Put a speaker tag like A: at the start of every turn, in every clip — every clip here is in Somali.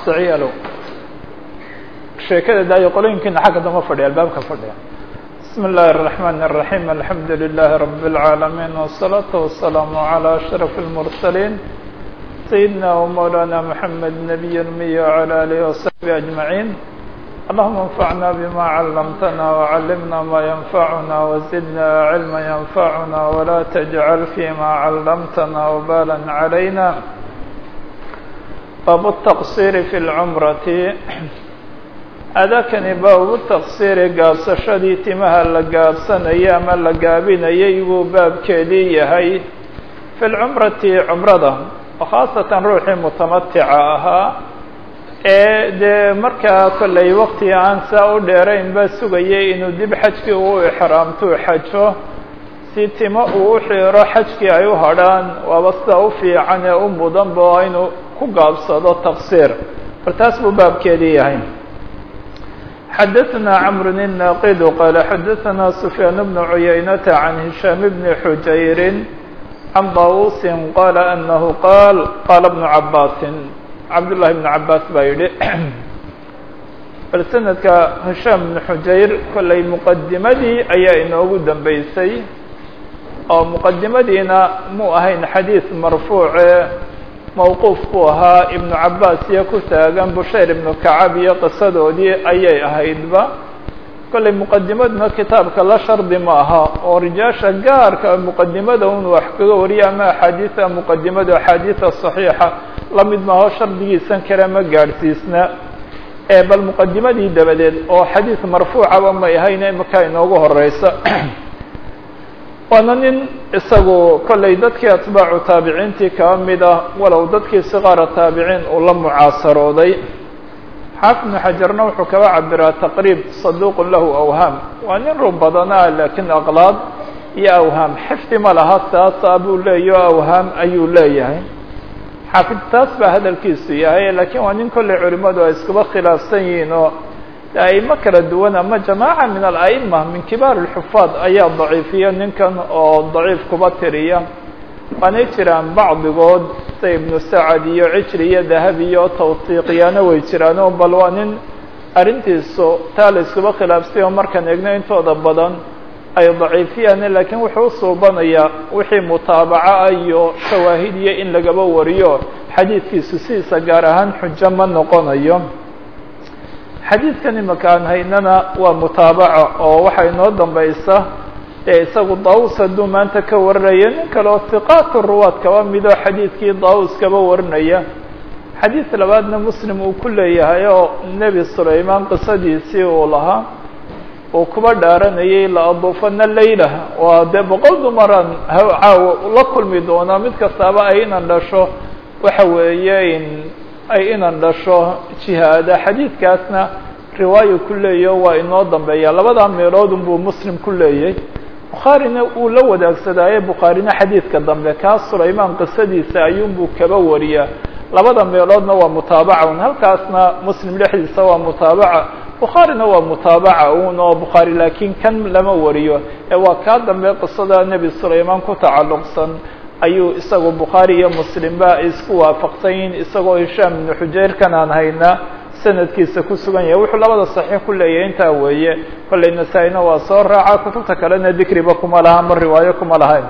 A: waasiciyaalow sheekada daayo qolooyinkiina xagga dama fadhiya albaabka fadhiya بسم الله الرحمن الرحيم الحمد لله رب العالمين والصلاة والسلام على أشرف المرسلين سيدنا ومولانا محمد نبي المية وعلى آله وصحبه أجمعين اللهم انفعنا بما علمتنا وعلمنا ما ينفعنا وزدنا علما ينفعنا ولا تجعل فيما علمتنا وبالا علينا باب التقصير في العمرة adakani baabu taqsiiri gaabsashadii timaha la gaabsanayay ama la gaabinayay buu baabkeedii yahay fi lcumrati cumrada oo khaasatan ruuxii mutamatica ahaa ee dee markaa kollay waqti aan saa u dheerayn baa sugayay inuu dib xajkii uu ixraamtuu xajo si timo uu u xiiro xajkii ay u hadrhaan waaba sida u fiican ee u mudanba inuu ku gaabsado taqsiir bal taas buu baabkeedii yahay xdثna cمر الناqd qال xdثna سفyاn بن عuyaynة عن هiشhام بن xujayr عن طاوuس qال أنه qاl qال بن عabاس cabd للhi بن عabاس baa yihi bal snadka هiشhام بن xujayr kollay mqadimadii ayaa inoogu dambeysay oo mqadimadiina mu ahayn xadيiث marfuuce mawquuf buu ahaa ibnu cabaas iyo ku taagan bushayr ibnu kacab iyo qisadoodii ayay ahaydba kollay muqadimaduna kitaabka la shardi ma aha oo rijaasha gaarka muqadimada un wax kaga wariya ama axaadiida muqadimada axaadiida saxiixa lamid maaho shardigiisan kale ma gaadhsiisna bal muqadimadii dabadeed oo xadiid marfuucaba may ahayn imaka inoogu horeysa waana nin isagu kollay dadkii atbaacu taabiciintii kaba mid ah walow dadkii siqaara taabiciin uu la mucaasarooday xaafid ibnu xajarna wuxuu kaba cabiraa taqriib saduuqun lahu awhaam waa nin run badanaa laakiin aqlaad iyo awhaam xifdi ma laha saasa buu leeyaho awhaam ayuu leeyahay xaafid taas baa hadalkiisu yahay laakiin waa nin kollay culimadu ay iskuba khilaafsan yihiin oo aimo kala duwan ama jamaaca min ala'ima min kibaar اlxufaad ayaa daciifiya ninkan oo daciif kuba tiriya waanay jiraan bacdigood sida ibnu sacad iyo cijri iyo dahabi iyo tawsiiqiyaana way jiraan oo bal waa nin arrintiisu taa la iskuba khilaafsay oo markaan eegno intooda badan ay daciifiyaan laakiin wuxuu usuubanayaa wixii mutaabaca ah iyo shawaahid iyo in lagaba wariyo xadiidkiisu sidiisa gaar ahaan xujo ma noqonayo xadiidkan imaka aan haynana waa mutaabaco oo waxaa inoo dambaysa ee isagu daawus hadduu maanta ka warinaya nin kale oo hiqaat ruwaad kaba midoo xadiidkii daawus kaba warinaya xadiid labaadna muslim uu ku leeyahay oo nebi sulaymaan qisadiisii uu lahaa uu kuba dhaaranayay la aduufana layla waa dee boqol dumaraan caawo la kulmi doonaa mid kastaaba ay inan dhasho waxa weeye ay inan dhasho jihaada xadiidkaasna riwaayo ku leeyaho waa inoo dambeeya labadaa meeloodun buu muslim ku leeyay bukhaarina uu la wadaagsadaaye bukhaarina xadiidka dambe kaas sulaymaan qisadiisa ayuunbuu kaba wariyaa labada meeloodna waa mutaabaca un halkaasna muslim dhexdiisa waa mutaabaca bukhaarina waa mutaabaca un oo bukhaari laakiin kan lama wariyo ee waa kaa dambe qisada nebi sulaymaan ku tacalluqsan ayuu isagu bukhaari iyo muslimba isku waafaqsan yihin isagoo hishaam ibnu xujayrkan aan haynaa sanadkiisa ku sugan yahay wuxuu labada saxiix ku leeyahay intaa weeye kollay nasaa-ina waa soo raaca kutubta kalena dikriba kuma laha ama riwaayo kuma lahayn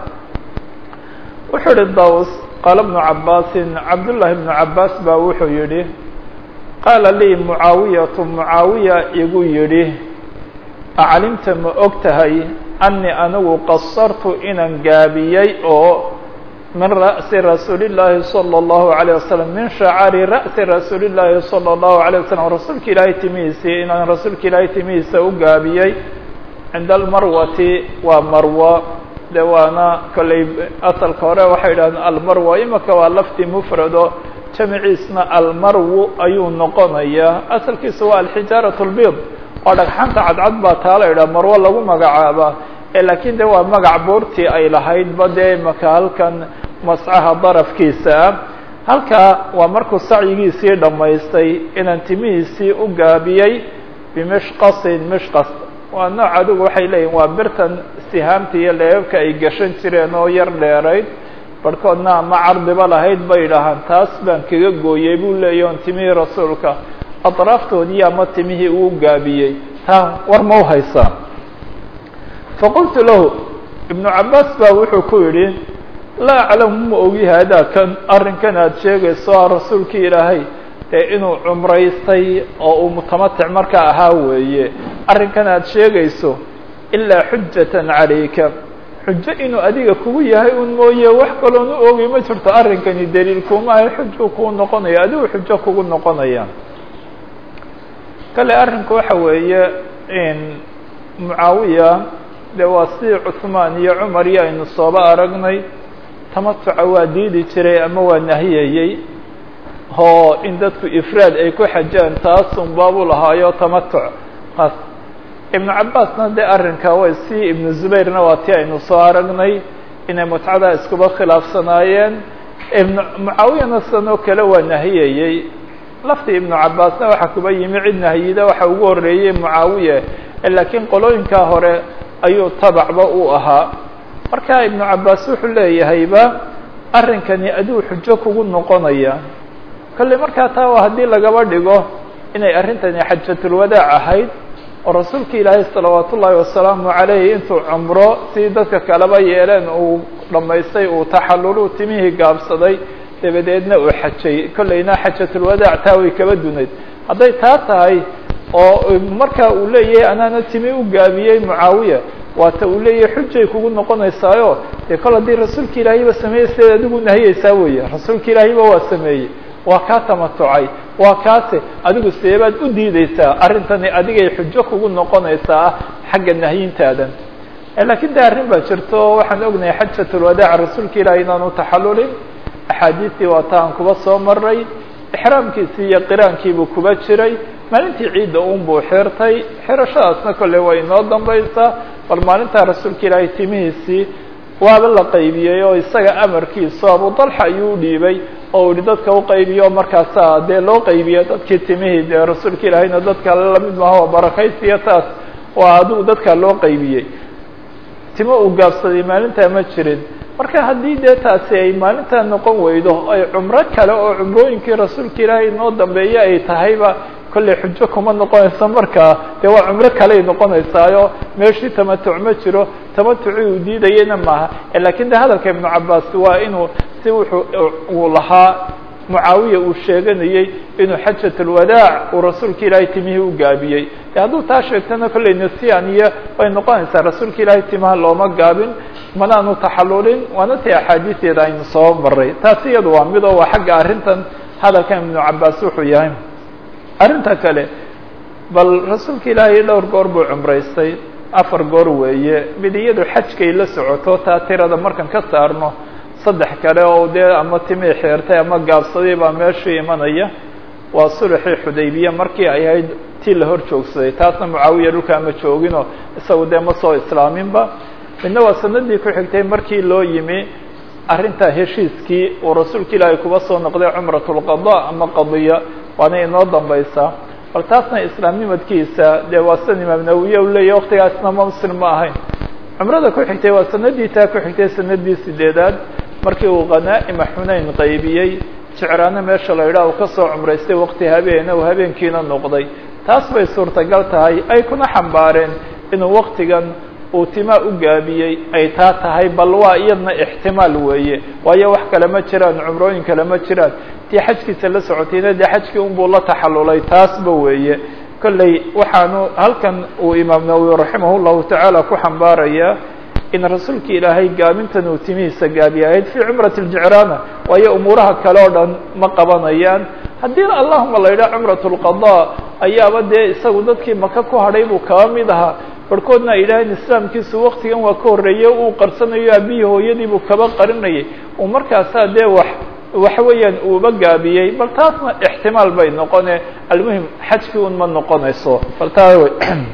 A: wuxuu yihi daws qaala bnu cabaasin cabdullaahi bnu cabaas baa wuxuu yidhi qaala lii mucaawiyatu mucaawiya igu yidhi acalimta ma og tahay anii anigu qasartu inaan gaabiyey oo min ra'si rasuuli llaahi salى اllahu عalيه wasalam min shacari ra'si rasuuli llaahi salى اllahu عalيه wasalam rasuulka ilaahay timihiisii inaan rasuulka ilaahay timihiisa u gaabiyey cinda almarwati waa marwo de waana kollay asalka hore waxay idhahdeen almarwa imaka waa lafti mufrado jamiciisna almarwu ayuu noqonayaa asalkiisa waa alxijaaraة اlbid oo dhagxanta cadcad baa taa la idhaha marwo lagu magacaaba laakiin de waa magac boortii ay lahayd ba dee imaka halkan mascaha darafkiisa ah halkaa waa markuu sacyigiisii dhammaystay inaan timihiisii u gaabiyey bimishqasin mishqas waa nooc adigu waxay leeyihin waa birtan sihaamta iyo leebabka ay gashan jireen oo yar dheerayd barhkoodna ama cardiba lahayd bay idhaahaan taas baan kaga gooyey buu leeyahy on timihii rasuulka atraaftoodii ama timihii uu gaabiyey taa war ma uhaysaa faqultu lahu ibnu cabaas baa wuxuu ku yidhi laa aclamu ma ogi haadaa kan arrinkan aad sheegayso a rasuulkii ilaahay dee inuu cumraystay oo uu mutamatic markaa ahaa weeye arrinkan aad sheegayso ilaa xujatan calayka xujo inuu adiga kugu yahay un mooye wax kaloon u ogay ma jirto arrinkani daliil kuma ahay xujuu kuu noqonaya adigu xujo kugu noqonaya kale arrinku waxa weeye mucaawiya dee waa sidii cuثmaan iyo cumar iyo aynu sooba aragnay tamatuca waa diidi jiray ama waa nahiyayey oo in dadku ifraad ay ku xajaan taasun baabu lahaayo tamatuc kaas ibnu cabaasna dee arrinka way si ibnu zubayrna waa ti aynu soo aragnay inay mutcada iskuba khilaafsanaayeen ibnu mucaawiyana sanoo kale waa nahiyayey laftii ibnu cabaasna waxaa kuba yimi cid nahiyida waxa ugu horeeyey mucaawiye laakiin qolooyinkaa hore ayuu tabacba u ahaa marka ibnu cabaas wuxuu leeyahayba arrinkani aduu xujo kugu noqonaya kolley markaa taa waa haddii lagaba dhigo inay arrintani xajatulwadaac ahayd oo rasuulka ilaahay salawaat ullaahi wasalaamu calayh intuu cumro si dadka kaleba yeeleen uu dhammaystay uu taxallulu timihii gaabsaday dabadeedna uu xajay kolleyna xajatulwadaac taa way kaba dunayd hadday taa tahay oo marka uu leeyahay anaana timi u gaabiyey mucaawiya waata uu leeyahay xujay kugu noqonaysaayo dee kol haddii rasuulka ilaahiyba sameeyey sideed adigu nahiyeysaa weeye rasuulka ilaahiba waa sameeyey waa kaa tamatucay waa kaase adigu seebaad u diideysaa arrintani adigay xujo kugu noqonaysaa xagga nahyintaadan lakiin de arrin baa jirto waxaan ognahay xajatulwadaac rasuulka ilaahi inaanu taxallulin axaadiistii waa ta aan kuba soo maray ixraamkiisii iyo qiraankiibuu kuba jiray maalintii ciidda un buu xirtay xirashadaasna kolley way inoo dambaysaa bal maalintaa rasuulka ilaahay timihiisii waaba la qaybiyey oo isaga amarkiisu abu dalxa ayuu udhiibay oo ihi dadka uqaybiyo markaasa dee loo qaybiyo dadkii timihii dee rasuulka ilaahayna dadka lamid maaha barakaysiyo taas waa adigu dadka loo qaybiyey timo uu gaabsaday maalintaa ma jirin marka haddii dee taasi ay maalintaa noqon weydo ay cumro kale oo cumrooyinkii rasuulka ilaahay inoo dambeeya ay tahayba kolley xujo kuma noqonayso markaa dee waa cumro kaley noqonaysaayo meeshii tamatuc ma jiro tamatucii uu diidayena maaha lakin de hadalka ibnu cabaas waa inuu si wuxuu uu lahaa mucaawiya uu sheeganayey inuu xajat alwadaac uu rasuulka ilaahay timihii u gaabiyey de hadduu taa sheegtana kolley nasiyan iyo way noqonaysaa rasuulka ilaahay timaha looma gaabin manaanu taxallulin waana tii axaadiisteeda aynu soo maray taasi iyadu waa mid oo waa xagga arrintan hadalkan ibnu cabaas wuxuu yahay arrinta kale bal rasuulka ilaahay dhowr goor buu cumraystay afar goor weeye mid iyadu xajkay la socoto taa tirada markan ka saarno saddex kale oo dee ama timii xeertay ama gaabsaday baa meeshii imanaya waa sulxii xudaybiya markii ay ahayd tii la hor joogsaday taasna mucaawiya dhulka ama jooginoo isagu dee ma soo islaaminba midna waa sanadii ku xigtay markii loo yimi arrinta heshiiskii uu rasuulka ilaahay kuba soo noqday cumrat lqada ama qadiya waana inoo dambaysaa bal taasna islaamnimadkiisa dee waa sidan imaam nawiye u leeyahy waktigaasna ma muslim ma ahayn cumrada ku xigtay waa sanadii taa ku xigtay sanadii sideedaad markii uu khanaa'ima xunayn qaybiyey jecraano meesha la yidhaah uu kasoo cumraystay wakti habeena uu habeenkiina noqday taas bay suurtagal tahay ay kuna xambaareen inuu waktigan uu timaa u gaabiyey ay taa tahay bal waa iyadna ixtimaal weeye waayo wax kale ma jiraan cumrooyin kale ma jiraan tii xajkiisa la socotayna dee xajkii unbuu la taxallulay taasba weeye kolley waxaanu halkan uu imaam nawowi raximah llahu tacaala ku xambaarayaa in rasuulka ilaahay gaabintan uu timihiisa gaabiya ahayd fii cumrati ljicraana waayo umuuraha kale oo dhan ma qabanayaan haddiina allahuma la yidhaha cumrat lqada ayaaba dee isagu dadkii maka ku hadhay buu kaba mid ahaa barhkoodna ay yidhaaheen islaamkiisu waktigan waa ka horreeye uu qarsanayo aabihii hooyadiibuu kaba qarinayay uu markaasaa dee wax waxa weeyaan uuba gaabiyey bal taasna ixtimaal bay noqone almuhim xajkii un ma noqonayso bal taa w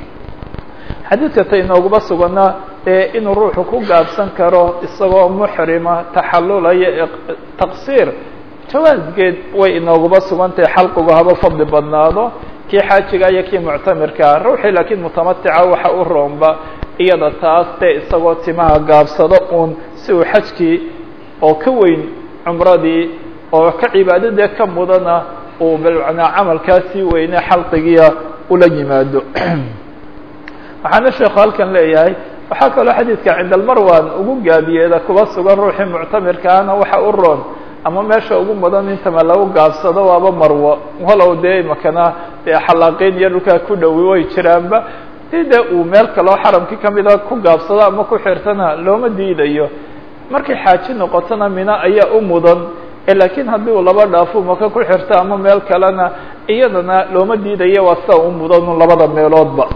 A: xadiidka ta inooguma sugana ee inuu ruuxu ku gaabsan karo isagoo muxrima taxallulaya taqsiir jawaasgeed way inooguma sugantahay xalqigu haba fadli badnaado kii xaajiga iyo kii muctamirkaa ruuxii laakiin mutamatica waxa u roomba iyada taas dee isagoo timaha gaabsado uun si uu xajkii oo ka weyn cumradii oo ka cibaadadee ka mudana uu bmacnaa camalkaasii weyne xalqigiia ula yimaado waxaana sheekhu halkan leeyahay waxaa kaloo xadiidka cinda almarwan ugu gaabiyeeda kuba sugan ruuxii muctamirkaana waxa u roon ama meesha ugu mudan intama lagu gaabsado waaba marwo walow dee imakana dee xalaaqiin iyo dhulkaa ku dhowi way jiraanba si dee uu meel kaloo xaramkii kamida ku gaabsado ama ku xirtana looma diidayo markay xaaji noqotona mina ayaa u mudan lakiin haddii uu laba dhaafo maka ku xirto ama meel kalena iyadana looma diidayo waa sida u mudan labada meeloodba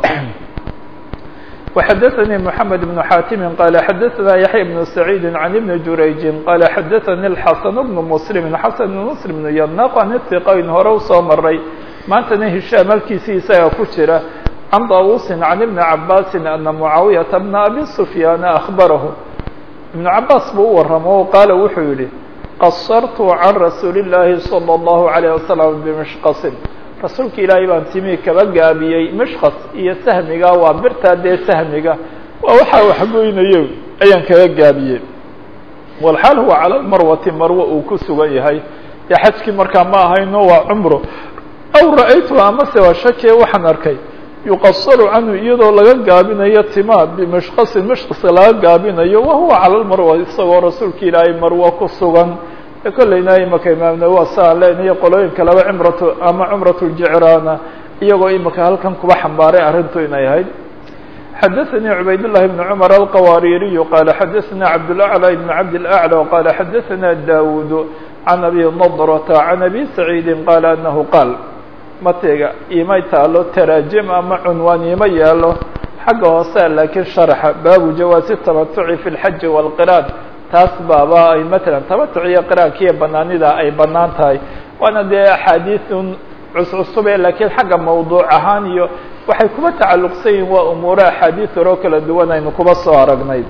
A: وxdثnي محمد بن xاtم qال xdثna يحيى بن سعيد عن بن جurayج qال xdثnي الحسن بن مسلم حسن بن مسلم بن ynaq an ثqayn hore usoo maray maantana هiشhاm halkiisii isaga ku jira عن طاوuس عن بن عabاس أنa معاaوية بن أbي سفyاn أخبره بن عabاس buu u waramo qaala wuxuu yihi qصرت عن رasuuل اللahi صلى الله عليه وسلم بمشqص rasuulka ilaahay baan timi kaba gaabiyey mishkas iyo sahmiga waa birtaa dee sahmiga waa waxaa waxgoynayo ayaan kaga gaabiyey walxaal huwa cala lmarwati marwo uu ku sugan yahay dee xajkii markaa ma ahayno waa cumro aw ra-aytu amase waa shakiye waxaan arkay yuqasaru canhu iyadoo laga gaabinayo timaa bimishkasin mishkas laga gaabinayo wahuwa cala lmarwa isagoo rasuulka ilaahay marwo ku sugan kolleyna imaka imaamna waa saa leenayo qolooyinka laba cimratu ama cumrat ljicraana iyagoo imaka halkan kuba xambaaray arrintu inay ahayd xadaثnي cubayd للhi بن cmر الqawaaririyu qala xadaثna cabdالأعlى بn cabd الأعlى qala xadaثna dawud can abi nadrta can abi saعيidi qala anahu qaal matega imay taalo taraajim ama cunwaan ima yaalo xagga hoose laakiin sharxa baabu jawaasi الtamatuci fi اlxaji wاlqiraan taas baaba ay matalan tamatuc iyo qiraankiiyo banaanida ay banaan tahay waana dee axaadiiun cuscusube laakiin xagga mawduuc ahaan iyo waxay kuba tacalluqsan yihin waa umuuro axaadiis horoo kala duwan aynu kuba soo aragnay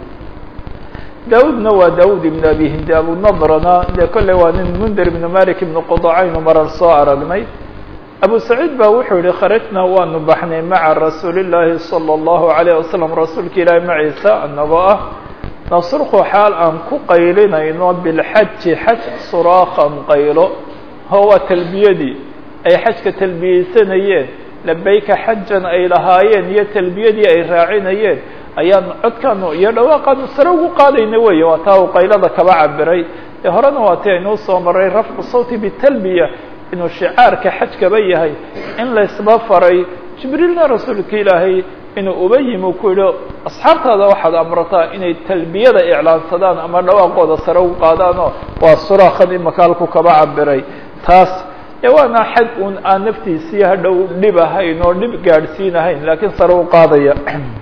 A: daawudna waa daawud ibn abi hindi abunadrana dee kolley waa nin mundir ibn malik ibn qudacaynu marar soo aragnay abu saciid ba wuxuu yihi kharajna waanu baxnay maca rasuuli llaahi salى اllahu alayh wasalam rasuulka ilaahi maciisa anagoo ah nasrku xaal aan ku qaylinayno bilxaji xaj suraakan qaylo ho waa talbiyadii ay xajka talbiyeysanayeen labayka xajan ay lahaayeen iyo talbiyadii ay raacinayeen ayaan codkaanu iyo dhawaaqaanu sare ugu qaadayna weeye waa taa uu qaylada kaba cabiray ee horena waa ti aynuu soo maray rafcu sawti bitalbiya inuu shicaarka xajkaba yahay in laysba faray jibriilna rasuulka ilaahay inuu uba yimi ku yihi asxaabtaada waxaad amrataa inay talbiyada iclaansadaan ama dhawaaqooda sare ugu qaadaanoo waa suraakan imaka halku kaba cabiray taas ee waana xaj un aan naftiisii hadhow dhib ahayn oo dhib gaadhsiinahayn laakiin sare u qaadaya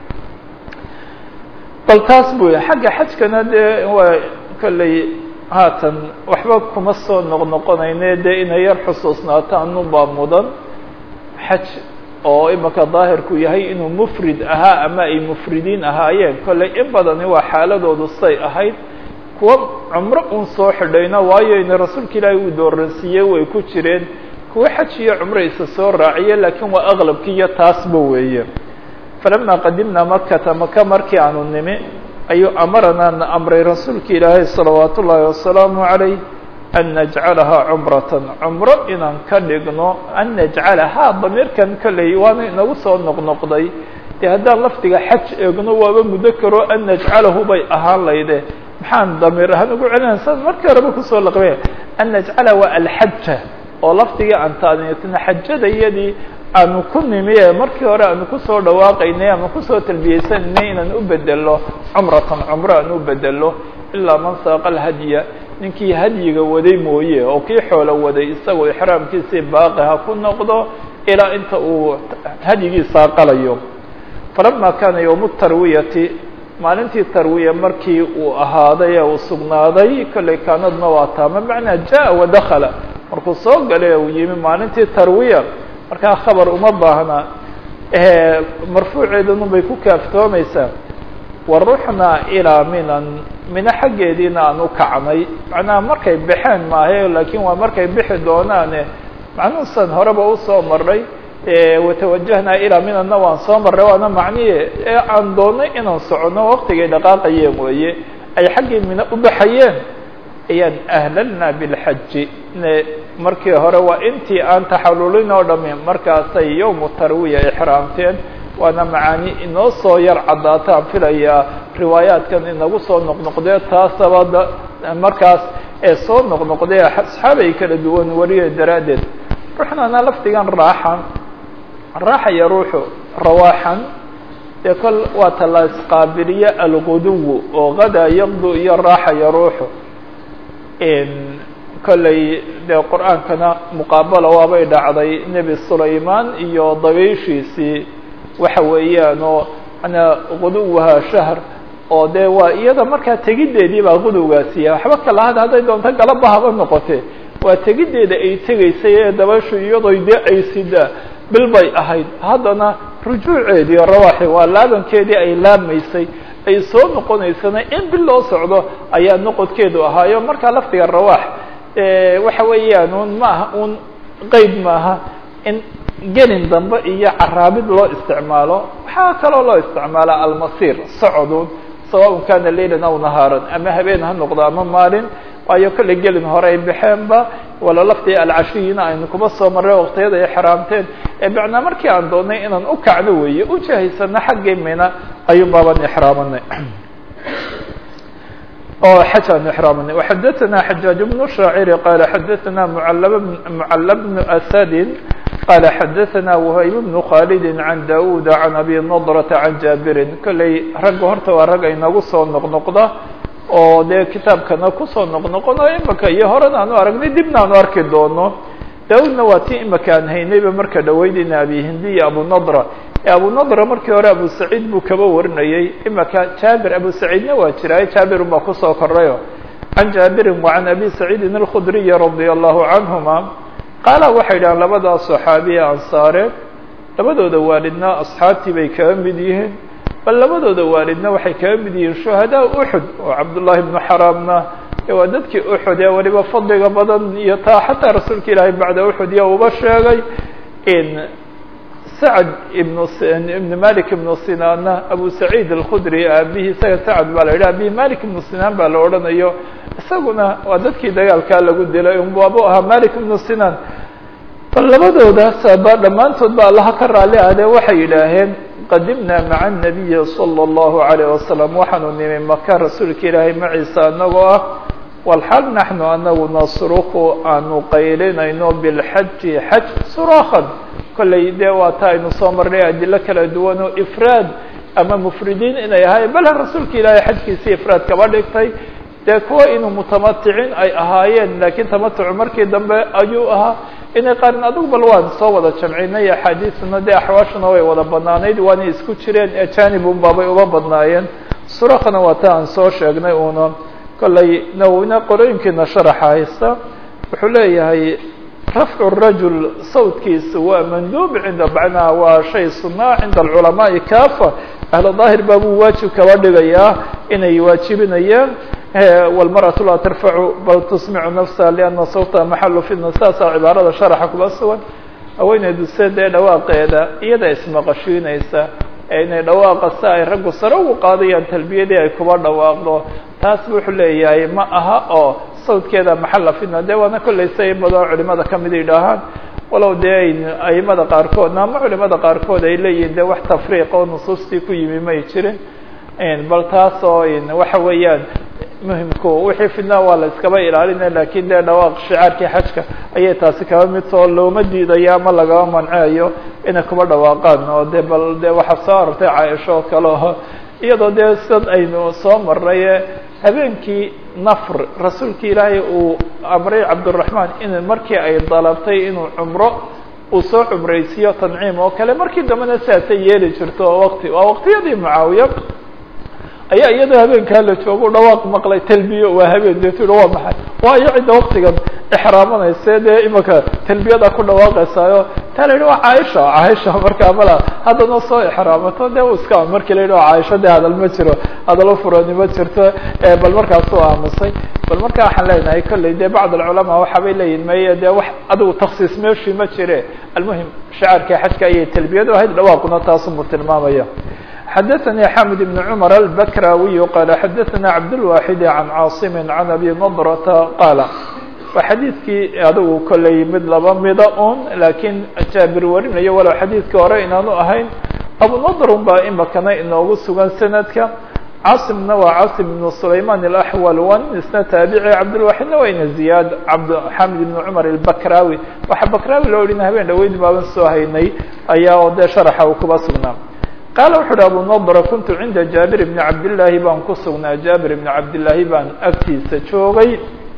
A: bal taas buu yahy xagga xajkana dee waa kolley haatan waxba kuma soo noqnoqonayne dee inay yar xusuusnaato anunbaa mudan xaj oo imaka daahirku yahay inuu mufrid ahaa ama ay mufridiin ahaayeen kolley in badani waa xaaladoodu say ahayd kuwa cumro un soo xidhayna waayo ina rasuulka ilaahay uu dooransiiyey way ku jireen kuwa xaj iyo cumro isa soo raaciye laakiin waa aqlabki iyo taasba weeye falama qadimnaa makata maka markii aanu nimi ayuu amaranaa na amray rasuulka ilaahay salawaat ullaahi wasalaamu calayh an najcalahaa cumratan cumro inaan ka dhigno an najcalahaa damiirkan kolley waana inagu soo noqnoqday dee haddaan lafdiga xaj eegno waaba muddo karo an najcalahu bay ahaan layde maxaan damiir ahaan ugu celinaya sa markii horeba kusoo laqbay an najcala waa alxaja oo lafdigii aan taaniitna xajada iyadii aanu ku nimi ee markii hore aanu kusoo dhawaaqaynay ama kusoo talbiyeysanay inaan u bedelo cumratan cumro aan u bedelo ilaa man saaqa alhadya ninkii hadyiga waday mooye oo kii xoolo waday isagoo ixraamkiisii baaqi ha ku noqdo ilaa inta uu hadyigii saaqalayo falama kaana yowmu tarwiyati maalintii tarwiya markii uu ahaaday ee uu sugnaaday kolley kaanadna waa taama macnaa jaa wadakala markuu soo galay uu yimi maalintii tarwiya markaa khabar uma baahna marfuuceedanu bay ku kaaftoomaysaa waruxnaa ilaa minan mino xaggeediina aan u kacnay macnaha markay baxeen maahe laakiin waa markay bixi doonaane macnuhusan horeba usoo marnay watawajahnaa ilaa minanna waan soo marray waana macnihi ee aan doonay inaan socono waktigay dhaqaaqayeen weeye ay xaggii mino u baxayeen ayaan ahlalna bilxaji markii hore waa intii aan taxalulin oo dhami markaasay yowmu tarwiya ixraamteen waana macaani inoo soo yar caddaataan filayaa riwaayaadkan inagu soo noqnoqdee taasaba markaas ee soo noqnoqdee asxaabay kala duwan wariye daraaddeed ruuxnana lafdigan raaxan raaxaya ruuxu rawaaxan dee kol waa tala isqaabiliye alguduwu oo gadaa yaqdu iyo raaxaya ruuxu kolley dee qur-aankana muqaabala waabay dhacday nebi sulaymaan iyo dabayshiisii waxa weeyaan oo manaa guduwaha shahr oo dee waa iyada markaa tegiddeedii baa gudowgaasiya waxba kala had hadday doonto galaba haba noqote waa tegiddeeda ay tegaysay ee dabayshu iyadoy dee ay sidaa bil bay ahayd haddana rujuuceedii rawaaxi waa laabankeedii ay laabmaysay ay soo noqonaysana in bil loo socdo ayaa noqodkeedu ahaayo markaa lafdiga rawaax waxa weeyaan un maaha un qeyd maaha in gelin dambe iyo caraabid loo isticmaalo waxaa kaloo loo isticmaalaa almasir socodun sawaءn kana laylan aw nahaaran ama habeen ha noqdo ama maalin waayo kolley gelin hore ay baxeenba wala laftii alcashiyina aynu kuma soo marray waktiyada ay xaraamteen ee macnaa markii aan doonay inaan u kacno weeye u jahaysano xaggii mina ayuun baaban ixraamanay oo xaj aan ixraamanay وxadaثna xajaaج بن shaaciri qaala xadaثna mcl bn asadin qaala xadaثna whayb bn khalidi can daud can abi nadrةa can jaabirin kolley ragga horta waa rag aynagu soo noqnoqda oo dee kitaabkana kusoo noqnoqono imaka iyo horena aanu aragnay dibna aanu arki doono daudna waa ti imaka aan haynayba marka dhaweydina abi hindiya abu nadra abu nadra markii hore abu saciid buu kaba warinayey imaka jaabir abu saciidna waa jiraaye jaabirun baa kusoo korayo can jaabirin wa can abi saciidin alkhudriyi radia allahu canhuma qaala waxay dhahaan labadaas saxaabiya ansaare labadooda waalidna asxaabtii bay kaga mid yihiin bal labadooda waalidna waxay kaga mid yihiin shuhadaa uxud oo cabdullaahi bnu xaraamna waa dadkii uxud ee weliba fadliga badan iyo taa xataa rasuulka ilaahay bacda uxud iyo uba sheegay in sacd ibn ibn malik ibnu sinaanna abu saciid alkhudri aabihii isaga sacd baa la yidhi abihi malik ibnu sinaan baa la odhanayo isaguna waa dadkii dagaalkaa lagu dilay unbaabu ahaa malik ibnu sinaan bal labadoodaas ba dhammaantood ba allaha ka raali ahdee waxay yidhaaheen qadimna maca الnabiyi salى اllahu عalayه wasalam waxaanu nimi maka rasuulka ilaahay maciisa anagoo ah walxal naxnu anagu nasruku aanu qaylinayno bilxaji xaj suraakan kolley dee waa ta aynu soo marnay adilo kala duwan oo ifraad ama mufridiin inay ahaayeen bal rasuulka ilaahay xajkiisii ifraad kaba dhigtay dee kuwa inuu mutamaticin ay ahaayeen laakiin tamatucu markii dambe ayuu ahaa inay qaarin adugu bal waan soo wada jamcinay axaadiisna dee axwaashuna way wada banaanayd waanay isku jireen ee janibun baabay uba badnaayeen surakna waa ta aan soo sheegnay uuna kolley nawina qorooyinkiina sharaxa haysta wuxuu leeyahay rafcu rajul sawtkiisa waa manduub cinda bacnaha waa shay sunaa cinda alculamaai kaafa ahla daahir baa buu waajib kaba dhigayaa inay waajibinayaan wاlmarأaة laa tarfacu bal tusmicu nafsa liana sawta maxalu fitna saasaa cibaarada sharaxa kuba sugan haweeneydu se dee dhawaaqeeda iyada ismaqashiinaysa ee inay dhawaaqa si ay raggu sare ugu qaadayaan talbiyadii ay kuba dhawaaqdo taas wuxuu leeyahay ma aha oo sawdkeeda maxala fitna de waana kolley say badan culimada kamid yidhaahaan walow dee aimada qaarkoodna ama culimada qaarkood ay leeyihin de wax tafriiq oo nusuustii ku yimi may jirin bal taas oo waxa weeyaan muhimku wixii fidna waa la iskaba ilaalinaya lakin dee dhawaaq shicaarkii xajka ayay taasi kaba mid too looma diidayo ama lagaba manceeyo inay kuba dhawaaqaan oo de bal de waxaa soo arortay caaisho oo kale oo iyadoo dee sid aynu soo marnay habeenkii nafr rasuulka ilaahay uu amray cabdiraxmaan in markii ay dalabtay inuu cumro uu soo cumraysiiyo tanciim oo kale markii dambena siaasay yeeli jirto oo waqti waa waqtiyadii mucaawiya ayaa iyadoo habeenkaa la joogo dhawaaq maqlay talbiyo waa habeen deetu waa maxay waayo cidda waktigan ixraamanayse dee imaka talbiyada ku dhawaaqaysaayo taa la yidhi waa caaisha caaisha markaa mala haddana soo ixraamato de iska markii la yidhi waa caaisha de hadal ma jiro hadalo furani ma jirto bal markaasuu aamusay bal marka waxaan leenahay kolley de bacd alculamaa waxaabay leeyihin maya de wax adigu taksiis meeshii ma jire almuhim shacaarkii xajka ayay talbiyadu ahayd dhawaaquna taasumuu tilmaamaya xadaثnي xamid بن cmر الbkrاwiي qال xadaثna cabdالواxid عan cاaصm عan abi nضرةa qaala waa xadiidkii adigu kolley mid laba mida un laakiin jaabir warinayo walow xadiidkii hore inaanu ahayn abu nadrun baa imakana inoogu sugan sanadka cاaصمna waa cاaصم بن سlayman الأحول wan isna taabici cabdالواxidna waa ina ziyaad xamid بن cmر الbkrاwi waxa bakraawi loo odhina habeen dhaweyd baaban soo haynay ayaa oo dee sharaxa uu kuba sugnaa qaala wuxu uhi abu nadra kuntu cinda jaabir bni cabdillaahi baan ku sugnaa jaabir bni cabdillaahi baan agtiisa joogay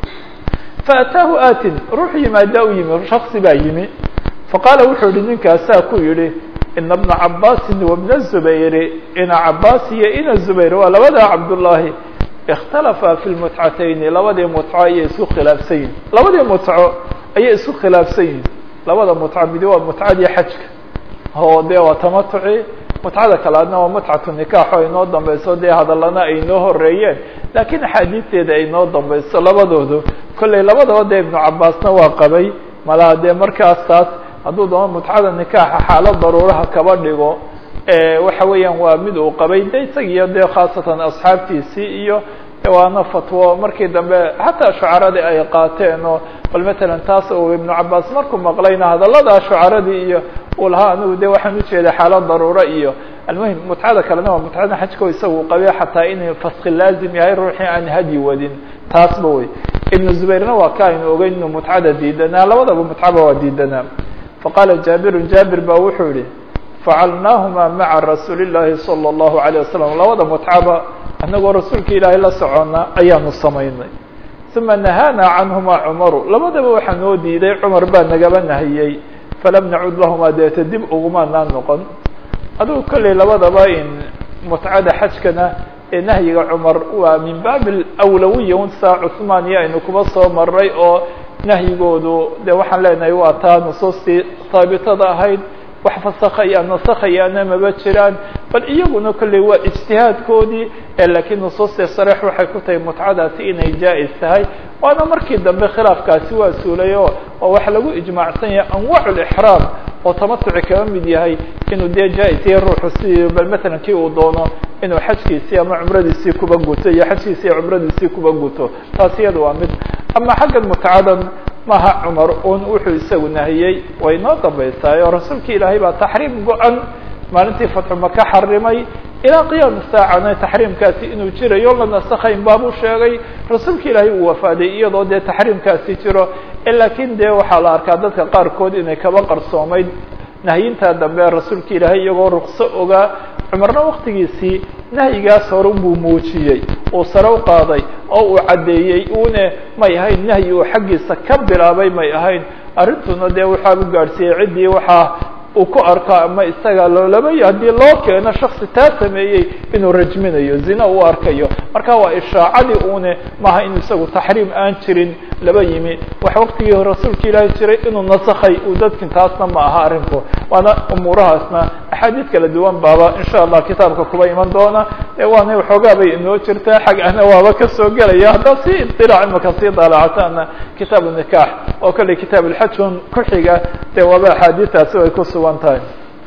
A: faataahu aatin ruux yimaadaa u yimi shaksi baa yimi faqaala wuxuu yihi ninkaasaa ku yidhi ina bna cabaasin wabna zubayri ina cabaas iyo ina zubayr waa labadaa cabdullaahi ikhtalafa fi lmutcatayni labadii mutco ayay isku khilaafsan yihin labadii mutco ayay isku khilaafsan yihin labada mutco midi waa mutcadii xajka oo dee waa tamatuci mutcada kalaadna waa mutcatu nikaax oo inoo dambeyso dee hadallana ay noo horeeyeen laakiin axaadiisteeda ay noo dambeyso labadoodu kolley labadaba dee ibnu cabaasna waa qabay malaha dee markaas taas hadduu doono mutcada nikaaxa xaalad daruuraha kaba dhigo waxa weeyaan waa mid uu qabay de isagiyo dee khaasatan asxaabtiisii iyo waana fatwo markii dambe xataa shucaradii ay qaateen oo bal matalan taas uu ibnu cabaas markuu maqlayna hadallada shucaradii iyo uu lahaa anigu de waxaan ujeeda xaalad daruuro iyo almuhim mutcada kalena waa mutcada xajko isagu qabay xataa inay faski laazim yahay ruuxii aan hadyi wadin taasba wey ibnu zubayrna waa ka aynu ogeyn inuu mutcada diidanaa labadaba mutcaba waa diidanaa faqaala jaabirun jaabir ba wuxuu yihi facalnaahuma maca rasuuli llaahi salى اllahu عalيه wasalam labada mutcaba anagoo rasuulka ilaahay la socona ayaanu samaynay uma nahaana canhuma cumaru labadaba waxaa noo diiday cumar baa nagaba nahiyey falam nacud lahuma deeta dib ugumanaa noqon adugu kolley labadaba in mutcada xajkana ee nahyiga cumar waa min baabi awlawiya un saa cuثmaan iyo aynu kuba soo maray oo nahyigoodu de waxaan leenahay waa taa nusuustii haabitada ahayd wax fasakaya nasakhayaana maba jiraan bal iyaguna kolley waa ijtihaadkoodii laakiin nusuustii sareex waxay ku tahay mutcadaasi inay jaa-is tahay waana markii dambe khilaafkaasi waa suulay o oo waxa lagu ijmaacsan yahay anwaac lixraam oo tamatuci kaba mid yahay inuu dee jaa-is yahay ruuxu si bal matalan kii uu doono inuu xajkiisii ama cumradiisii kuba guto iyo xajkiisii iyo cumradiisii kuba guto taas iyada waa mid ama xaggan mutcadan maha cumar un wuxuu isagu nahiyey way noo dambaysaay oo rasuulka ilaahay baa taxriim go-an maalintii fatxu maka xarimay ilaa qiyaam saacana taxriimkaasi inuu jirayo la nasakhayn baabuu sheegay rasuulka ilaahay uu wafaaday iyadoo dee taxriimkaasi jiro laakiin dee waxaa la arkaa dadka qaarkood inay kaba qarsoomayd nahyintaa dambe rasuulka ilaahay iyagoo rukso ogaa cumarna waktigiisii nahyigaas hore buu muujiyey uu sare u qaaday oo uu caddeeyey une may ahayn nahyi uu xaggiisa ka bilaabay may ahayn arrintuna dee waxaa u gaadhsiiyey ciddii waxaa uu ku arko ama isaga loolabay haddii loo keeno shaksi taa sameeyey inuu rajminayo zina u arkayo marka waa ishaacadii une maaha in isagu taxriim aan jirin laba yimi wax waktigii rasuulka ilaahi jiray inuu nasakhay uu dadkin taasna ma aha arrinku waana umuurahaasna axaadiid kala duwan baaba insha allah kitaabka kuba iman doona waana waxoogaa bay inoo jirtaa xag ana waaba kasoo gelaya haddaa si iطilaac imaka sii daalacataana kitaab nikaax oo kale kitaab alxajun ku xiga dee waaba axaadiistaasi ay ku sugan tahay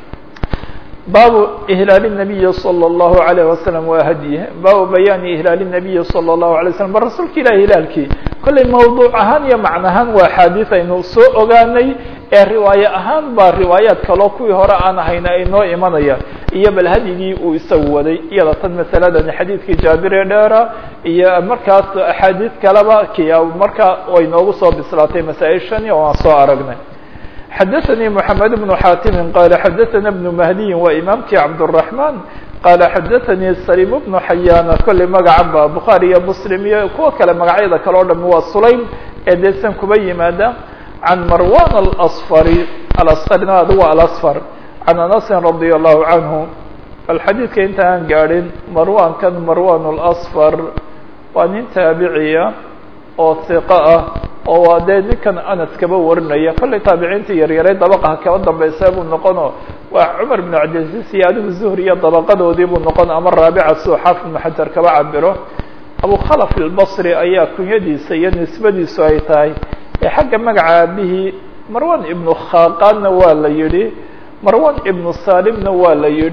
A: baabu ihlaal الnabiyi salى الlahu عalيه wasalam wa hadyi baabu bayaani ihlaal الnabiyi salى الlahu عalيه waslm bal rasuulka ilah hilaalkii kollay mawduuc ahaan iyo macnahaan waa axaadiis aynu soo ogaanay ee riwaaye ahaan baa riwaayaad kaloo kuwii hore aan ahayna ay noo imanayaan iyo bal hadyigii uu isagu waday iyada tan masaladani xadiidkii jaabir ee dheera iyo markaas axaadiis kaleba kiya marka way noogu soo bislaatay masaa-ishani oo aan soo aragnay xadaثnي محamed بن xاtim qala xadaثna بن mahdiyi waa imaamkii cabdالرaحman qala xadaثnي salim بن xayana kolley magacan ba bukhaarي iyo mslim iyo kuwa kale magacyada kale o dham waa sulaym ee deesan kuba yimaada can marwan aلصfari alasqarna adugu alasfar can anasin radي الlahu canhu bal xadiidka inta aan gaadhin marwankan marwan اlasfar waa nin taabiciya oo hiqo ah oo waa dee ninkan anas kaba warinaya kollay taabiciinta yaryaray dabaqaha kaba dambaysa buu noqono waa cumar bn cabdilcaziz iyo adigu zuhri iyo dabaqadoodii buu noqon ama raabica suu xaafid ibnu xajar kaba cabiro abu khalaf albasri ayaa kunyadiisa iyo nisbadiisu ay tahay ee xagga magaca aabihii marwan ibnu khaqaanna waa la yidhi marwan ibnu salimna waa la yidhi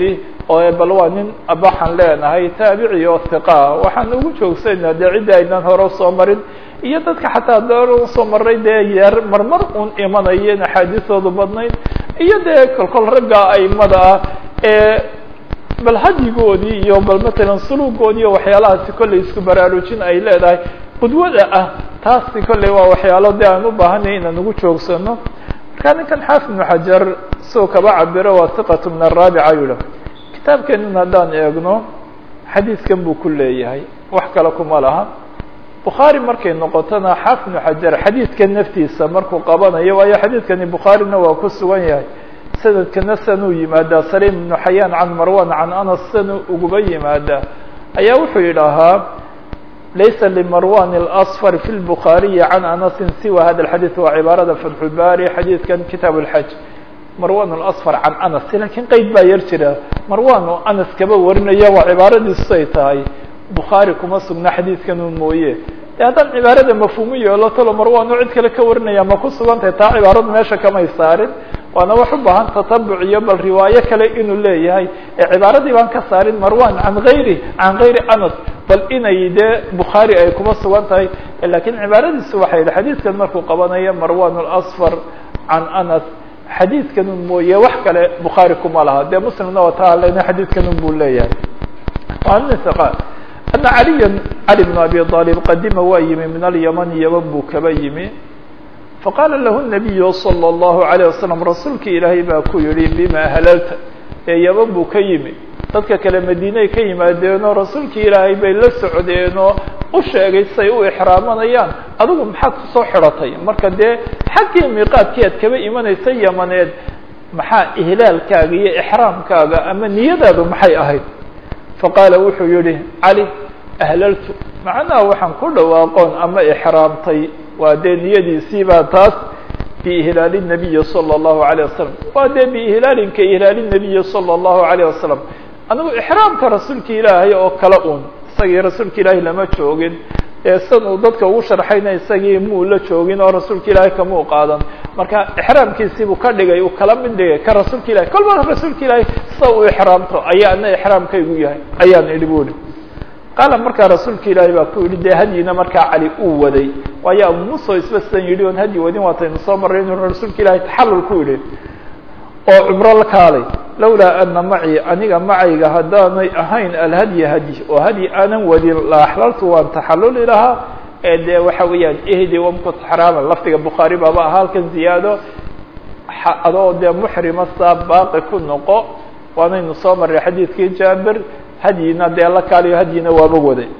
A: oo bal waa nin waxaan leenahay taabici oo hiqaa waxaan ugu joogsanaa dee ciddi aynaan hore usoo marin iyo dadka xataa door usoo maray dee yeer marmar un imanayeen axaadiistoodu badnayd iyo dee kolkol ragga aimada ah ee bal hadyigoodii iyo bal matalan suluugoodii iyo waxyaalahaasi kollay isku baraarujin ay leedahay qudwada ah taasi kollay waa waxyaalo de aan u baahanay inaan ugu joogsano marka ninkan xaafid ibnu xajar soo kaba cabiro waa hiqatu min araabica yula kitaabkeenan haddaan eegno xadiidkan buu ku leeyahay wax kale kuma laha bukhaari markay noqotona xaafid ibnu xajar xadiidkan naftiisa markuu qabanayo waayo xadiidkani bukhaarina waa ku sugan yahay sanadkana sanuu yimaadaa saliim ibnu xayaan can marwan can anas sanu uguba yimaadaa ayaa wuxuu yidhaahaa laysa limarwan اlأصfar fi lbukhaariyi can anasin siwa hada اxadiid waa cibaarada fatxulbaari xadiidkan kitaab اlxaj marwan اlأصfar can anas lakiin qeyd baa yar jira marwan oo anas kaba warinaya waa cibaaradiisu ay tahay bukhaari kuma sugna xadiidkan un mooye de haddaan cibaarada mafhuumu yeelo talo marwan oo cid kale ka warinaya ma ku sugan tahay taa cibaaradu meesha kamay saarin waana wax u baahan tatabuc iyo bal riwaayo kale inuu leeyahay ee cibaaradii baan ka saarin marwan can gayri can gayri anas bal inay dee bukhaari ay kuma sugan tahay lakiin cibaaradiisu waxay yihi xadiidkan markuu qabanayo marwan اlasfar can anas xadiidkanun mooye wax kale bukhaari kuma laha dee muslimna waa taa lena xadiidkanun buu leeyahay ana caliya cali bn abi aalib qadima waa yimi min alyaman yaman buu kaba yimi faqaala lahu nabiyu salى اllahu alayه wasalam rasuulki ilaahay baa ku yihi bima ahlalta ee yaman buu ka yimi dadka kale madiinay ka yimaadeenoo rasuulkii ilaahay bay la socdeenoo u sheegay say u ixraamanayaan adigu maxaad kusoo xidhatay marka dee xaggii miiqaadkii aad kaba imanaysa yamaneed maxaa ihlaalkaaga iyo ixraamkaaga ama niyadaadu maxay ahayd faqaala wuxuu yihi cali ahlaltu macnaha waxaan ku dhawaaqoon ama ixraamtay waa dee niyadiisii baa taas biihlaali nabiyi salى اllahu alayه wasalam waa dee biihlaalinka ihlaali nabiyi salى اllahu alayه wasalam anigu ixraamka rasuulka ilaahay oo kale un isagii rasuulka ilaahay lama joogin ee san uu dadka ugu sharxayna isagii muu la joogin oo rasuulka ilaahay kamuu qaadan marka ixraamkiisiibuu ka dhigay uu kala mid dhigay ka rasuulka ilahay kolba rasuulka ilaahay sida uu ixraamto ayaa ana ixraamkaygu yahay ayaan idhi buuri qaala markaa rasuulka ilaahay baa ku yidhi dee hadyina markaa cali uu waday waayo abu musa isba sidan yidhi oon hadyi wadin waataynu soo marray inuu rasuulka ilaahay taxallul ku yidhi oo cumro la kaalay lawlaa ana macii aniga macayga haddaanay ahayn alhadyi hadyi oo hadyi aanan wadin la axlaltu waan taxalluli lahaa ee dee waxa weeyaan ehdi wamkut xaraama lafdiga bukhaari baaba ahaa halkan ziyaado adoo dee muxrima saa baaqi ku noqo waanaynu soo marray xadiidkii jaabir hadyina dee la kaaliyo hadyina waaba waday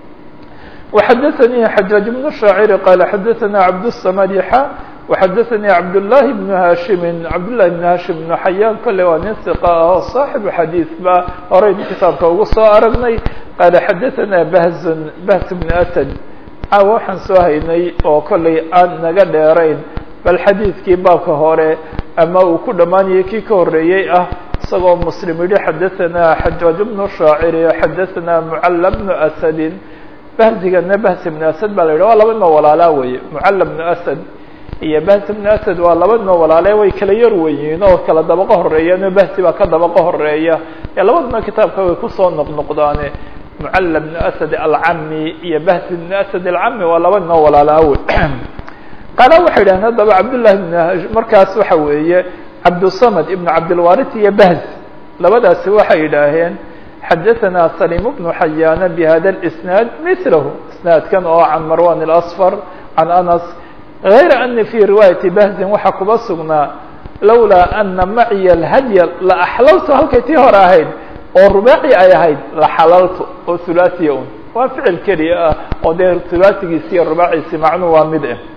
A: وxadثnي xajاaج بن الشhaacir qال xadثna cabdالصmd xa وxadثnي cabdاللahi بن hashim cabdالlahi بن hashim بن xayaan kole waa nin ثiqa ah oo صaaxibu xadiiث ba horaynu kitaabka ugu soo aragnay qaala xadثna bahz bahs بن asad caawa waxaan soo haynay oo kollay aan naga dheerayn bal xadiidkii baabka hore ama uu ku dhammaanayay kii ka horeeyey ah isagoo muslim yihi xadثna xajaaج بن الشhaacir xadثna mcl بن asadi bahzigana bahs ibn asad baa la yidhah waa laba noo walaalaa weeye mucalla bnu asad iyo bahs ibnu asad waa laba noo walaale way kala yar weyiin oo kala dabaqo horeeyaan oo bahsi baa ka dabaqo horeeya ee labaduna kitaabka way kusoo noqnoqdaane mucalla bnu asad alcami iyo bahs ibnu asad alcami waa laba noo walaalaa wey qaala waxay yidhahdeen haddaba cabdullahi bn markaas waxa weeye cabdusamad ibnu cabdilwarit iyo bahs labadaasi waxay yidhaaheen xadaثna slim بن xayana bhada الإsnaad mثlahu isnaadkan oo can marwan الأصfar can anas غayra ani fي riwaayaةi bahzin waxaa kuba sugnaa lawlaa ana maciya اhadya la axlaltu halkay tii hore ahayd oo rubaaci ay ahayd la xalaltu oo hulaaثiya un waa ficil keliya ah oo dee hulaaثigiisi iyo rubaaciisi macnu waa mid ah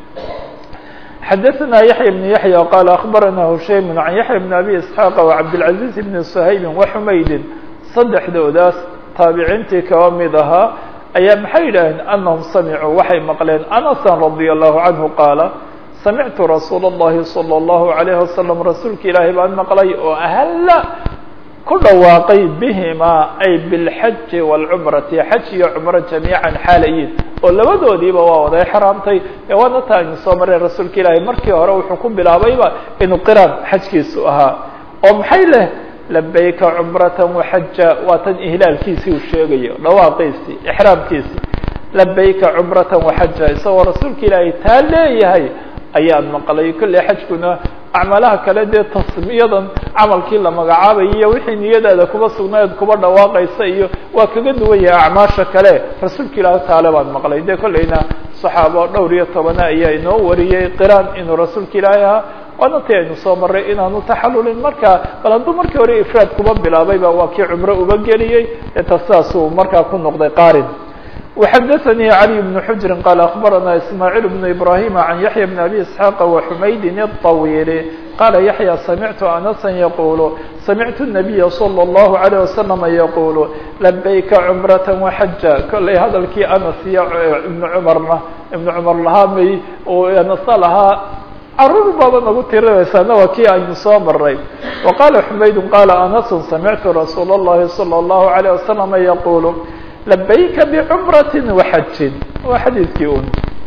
A: xadaثna yaحya بن yaحya qala aخbarana hushaym can yaحya بn abi isxaaq وcabdالcaزiز bn shaybi وxumaydin saddexdoodaas taabiciintii kaba mid ahaa ayaa maxay yidhaaheen anahum samicuu waxay maqleen anasan radia allahu canhu qaala samictu rasuula اllahi salى اllahu alayhi wasalam rasuulka ilaahay baan maqlay oo ahalla ku dhawaaqay bihimaa ay bilxaji wاlcumrati xaj iyo cumro jamiican xaalayiin oo labadoodiiba waa wada exraamtay ee waana taa aynu soo mareen rasuulka ilaahay markii hore wuxuu ku bilaabayba inuu qiraan xajkiisu ahaa oo maxay leh labayka cumrata waxaja waa tan ihlaalkiisii uu sheegayo dhawaaqiisii ixraamkiisii labayka cumrata waxaja isagoo rasuulka ilaahay taa leeyahay ayaan maqlay kolley xajkuna acmaalaha kale dee tasmiyadan camalkii la magacaabayo iyo wixii niyadaada kuba sugnayd kuba dhawaaqaysa iyo waa kaga duwan yahay acmaasha kale rasuulka ilaahi taale baan maqlay dee kolleyna saxaabo dhowr iyo tobana ayaa inoo wariyey qiraan inuu rasuulka ilaahi ahaa waana ti aynu soo maray inaanu taxalulin markaa bal hadduu markii hore ifraad kuba bilaabayba waa kii cumro uba geliyey eta sidaasuu markaa ku noqday qarin وxdثnي علي بن حجر قال أخبرنا إسماعيل بن إبراهيم عن يحيى بن أبي إسحاق وحميد الطويل قال يحيى سمعت أنسا يقول سمعت النبي صلى الله عليه وسلم يقول لبيك عمرة وحجا كلي هذا الكي أنس بن عمرna بن عمر lahaa أنس lahaa caruur baaba nagu tirinaysaana waa kii aynu soo maray وqال حمayd قال أنس سمعت رsuuل اللhi صلى الله عليه وسلم يقول لبيك بعمرة وحج waa xadيiثkii un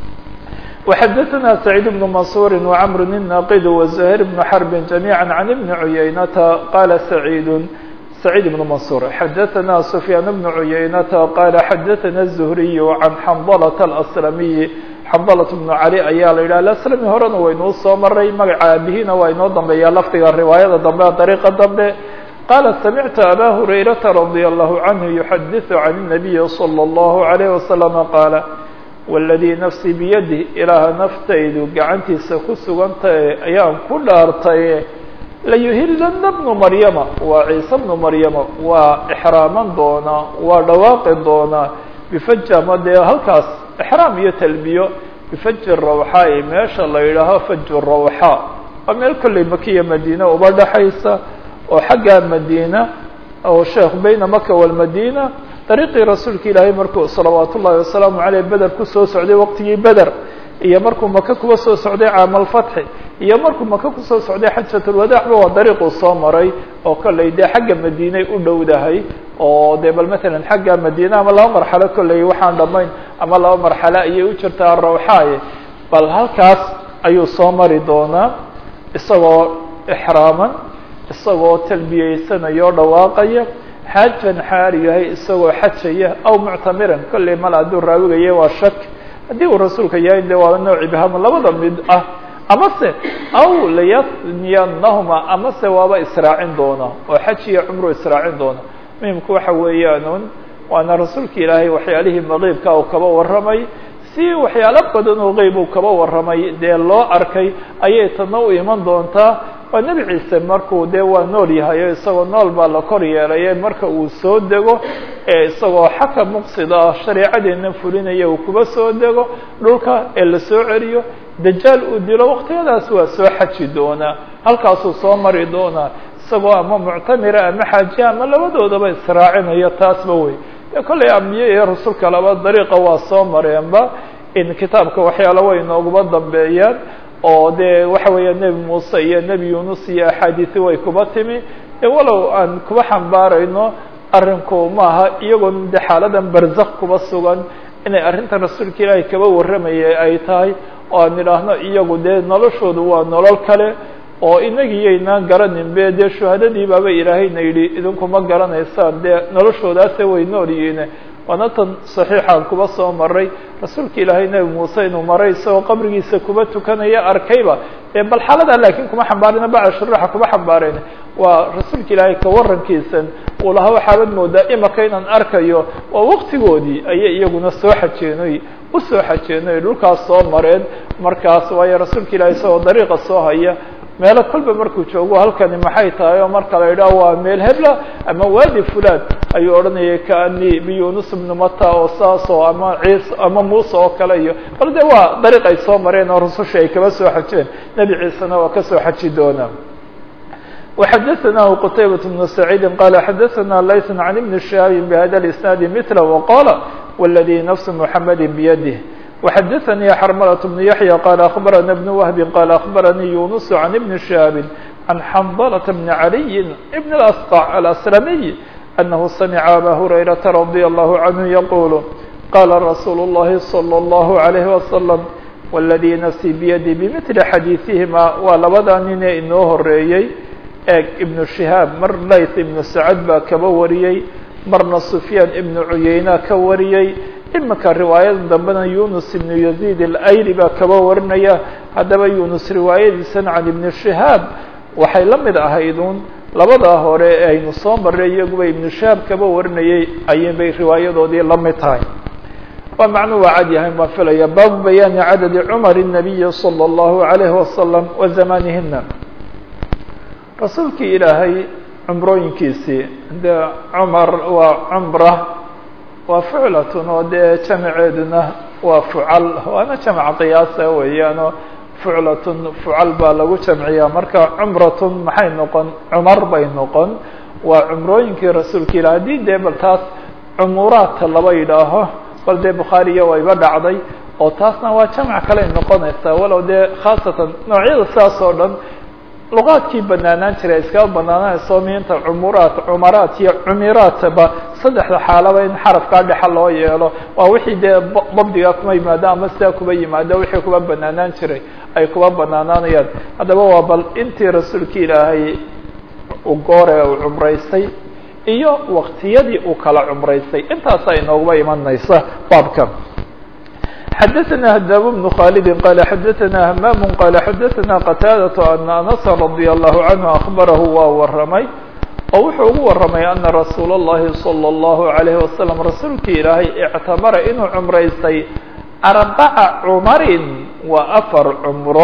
A: وحدثنا سعيد بن منصور وعمر الناقد وزهير بن حرب جميعا عن ابن عيينة قال سعيد سعيد بن منصور حدثنا سفيان بن عيينة قال حدثنا الزهري عن حنظلة الأسلمي حنظلة بن علي ayaa la yidhah الأسلمي horena waynuu soo maray magaca aabihina waa inoo dambeeya lafdiga riwaayada dambe dariiqa dambe قال سمعت أbا هريرة رضي الله عنه يحدث عن النبي صلى الله عليه وسلم قال والذي نفسي بيده ilaaha naftaydu gacantiisa ku sugantahe ayaan ku dhaartay layuhilana بن maryama waa ciise بن maryama waa إxraaman doonaa waa dhawaaqi doonaa bfaj ama dee halkaas إxraam iyo talbiyo bfaji rawxaa meesha la yidhaaho faj rawxaa waa meel kolley makiya madiine uba dhaxaysa oo xagga madiina oo sheekh bayna maka walmadina dariiqii rasuulka ilaahay markuu salawaat ullahi wasalaamu caleyh beder kusoo socday waqtigii beder iyo markuu maka kuba soo socday caam alfatxi iyo markuu maka kusoo socday xajatulwadaaxba waa dariiquu soo maray oo kolley dee xagga madiinay u dhowdahay oo dee bal matalan xagga madiina ama laba marxalo kolley waxaan dhamayn ama laba marxalo ayay u jirtaa rawxaaye bal halkaas ayuu soo mari doonaa isagoo ixraaman isagoo talbiyeysanaya oo dhawaaqaya xaajan xaal yahay isagoo xajaya aw muctamiran kolley mal hadduu raawigaya waa shak haddii uu rasuulka yahay de waa nooc ibham labada mid ah amase aw layasniyanahuma amase waaba israacin doona oo xaj iyo cumru israacin doona muhimku waxa weeyaan waana rasuulka ilaahay waxyaalihii maqiibka uu kaba warramay si waxyaalo badan oo qeyb uu kaba warramay dee loo arkay ayay tana u iman doontaa waa nebi ciise markuu dee waa nool yahay o isagoo nool baa la kor yeelaye marka uu soo dego ee isagoo xaka muqsida ah shareecadeena fulinaya uu kuba soo dego dhulka ee la soo celiyo dajaal uu dilo waqtiyadaas waa soo xaji doonaa halkaasuu soo mari doonaa isagoo ama muctamira ama xaajiya ama labadoodaba israacinayo taasba wey kolley ambiye iyo rasuulka laba dariiqa waa soo mareenba in kitaabka waxyaala way nooguba dambeeyaan oo dee waxa weeya nebi muuse iyo nebi yunus iyo axaadiisi way kuba timi walow aan kuba xambaarayno arrinku maaha iyagoo de xaaladan barzak kuba sugan inay arrinta rasuulka ilaahay kaba warramayay ay tahay oo aan idhaahno iyagu dee noloshoodu waa nolol kale oo inagiiyaynaan garanin be dee shuhadadii baaba ilaahayna yidhi idinkuma garanaysaan dee noloshoodaase way nool yihiin waana tan saxiixaan kuba soo maray rasuulka ilaahay nebi muuse inuu maray isagoo qabrigiisa kuba tukanaya arkayba e bal xaaladaa laakiin kuma xambaarina bacda shuruuxa kuma xambaarayna waa rasuulka ilaahay ka warankiisan uu lahaa waxaabad moodaa imaka inaan arkayo waa waqtigoodii ayay iyaguna soo xajeenoy usoo xajeenoy dhulkaas soo mareen markaas waayo rasuulka ilahay isagoo dariiqa soo haya meelo kolba markuu joogo halkani maxay tahay oo marka la yidhaho waa meel hebla ama waadi fulan ayuu odhanayay kaani biyunus bnu mata oo saas oo ama ciise ama muuse oo kale iyo bal de waa dariiq ay soo mareen oo rususha ay kaba soo xajeen nebi ciisena waa kasoo xaji doonaa وxdثnah qتaybة بن سعيid qال xdثna layث عن بن شهاaب بhda الاسناaد مثل وqال والذي نفس محمد بيده وxdثnي xرملة بن يحيى قال أخبرنا بن وهب قال أخبرني يونس عن بن شهاب عن حنظلة بن علي بن الأسقع الأسلمي أنه سمع أbا هريرة رضي الله عنه يقول قال رsuuل اللhi صلى الله عليه وسلم والذي نفسي بيدي بمثل xadيiثهma waa labada nine inoo horeeyey eeg ibnu shihaab mar layth ibnu sacad baa kaba wariyey marna sufyaan ibnu cuyeyna ka wariyey imika riwaayada dambena yunus ibnu yaziid alayli baa kaba warinaya haddaba yunus riwaayadiisan can ibni shihaab waxay la mid ahaydun labadaa hore ee aynu soo marray iyaguba ibnu shihaab kaba warinayay ayinbay riwaayadoodii la mid tahay waa macnuu waa cad yahay baan filaya baabu bayaani cadadi cumar الnabiyi salى اllahu عalayhi wasalam wa zamanihina rasuulkii ilaahay cumrooyinkiisii de cumar waa cumra waa fuclatun oo dee jamaceeduna waa fucal waana jamc qiyaasa weeyaano fuclatun fucal baa lagu jamciyaa marka cumratun maxay noqon cumar bay noqon waa cumrooyinkii rasuulka ilah haddii dee bal taas cumuraadka laba yidhaaho bal dee bukhaariya wayba dhacday oo taasna waa jamc kaley noqonaysaa walow dee khaasatan noocyada saas oo dhan luqaadkii banaanaan jiray iskaba banaananayso miinta cumuraat cumaraat iyo cumiraatba saddexda xaalaba in xarafkaa dhexa loo yeelo waa wixii dee dabdiga kuma yimaado ama sidaa kuba yimaado wixii kuba banaanaan jiray ay kuba banaanaanayaan haddaba waa bal intii rasuulka ilaahay u goore uu cumraystay iyo waktiyadii uu kala cumraystay intaasa inooguba imanaysa baabka xadaثna hdاb بن khالd qال xadaثna hmam qال xadaثna qتاadة أنa أنس رضي الله عنه أخبره waa waramay oo wuxuu ugu waramay أنa رasuul الlahi صلى الله عليه وسلم rasuulki ilaahay اctamara inuu cumraystay arبca cmarin waa afar cumro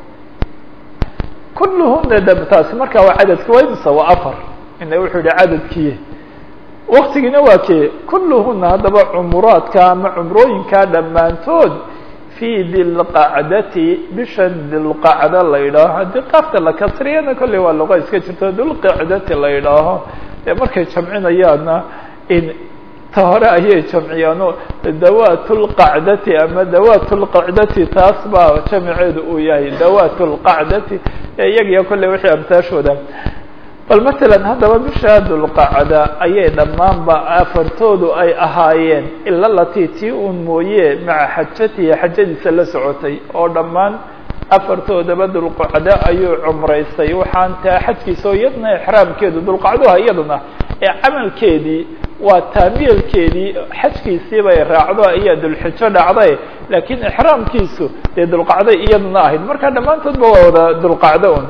A: kulhuna dabtaasi marka waa cadadki waa imse waa afar ina wuxuu yihi cadadkii waktigiina waa kee kulluhuna haddaba cumuraadka ama cumrooyinkaa dhammaantood fii dilqacdati bishan dilqacda la yidhaaho haddii qaafta la kasriyana kolley waa luqa iska jirto dilqacdati la yidhaaho ee markay jamcinayaanna in ta hore ayay jamciyaano dawaat lqacdati ama dawaat lqacdati taas baa jamiceedu uu yahay dawaat lqacdati ee iyagiyo kolley wixii amtaashooda bal matalan haddaba bisha dulqacda ayay dhammaanba afartoodu ay ahaayeen ila latii tii uun mooye maca xajatihi xajadiisa la socotay oo dhammaan afartoodaba dulqacda ayuu cumraystay waxaan taa xajkiisa oo iyadna exraamkeedu dulqacduha iyaduna ee camalkeedii waa taamiyelkeedii xajkiisii bay raacdo ayaa dulxijo dhacday laakiin exraamkiisu dee dulqacday iyaduna ahayd marka dhammaantoodba waa wada dulqacdo un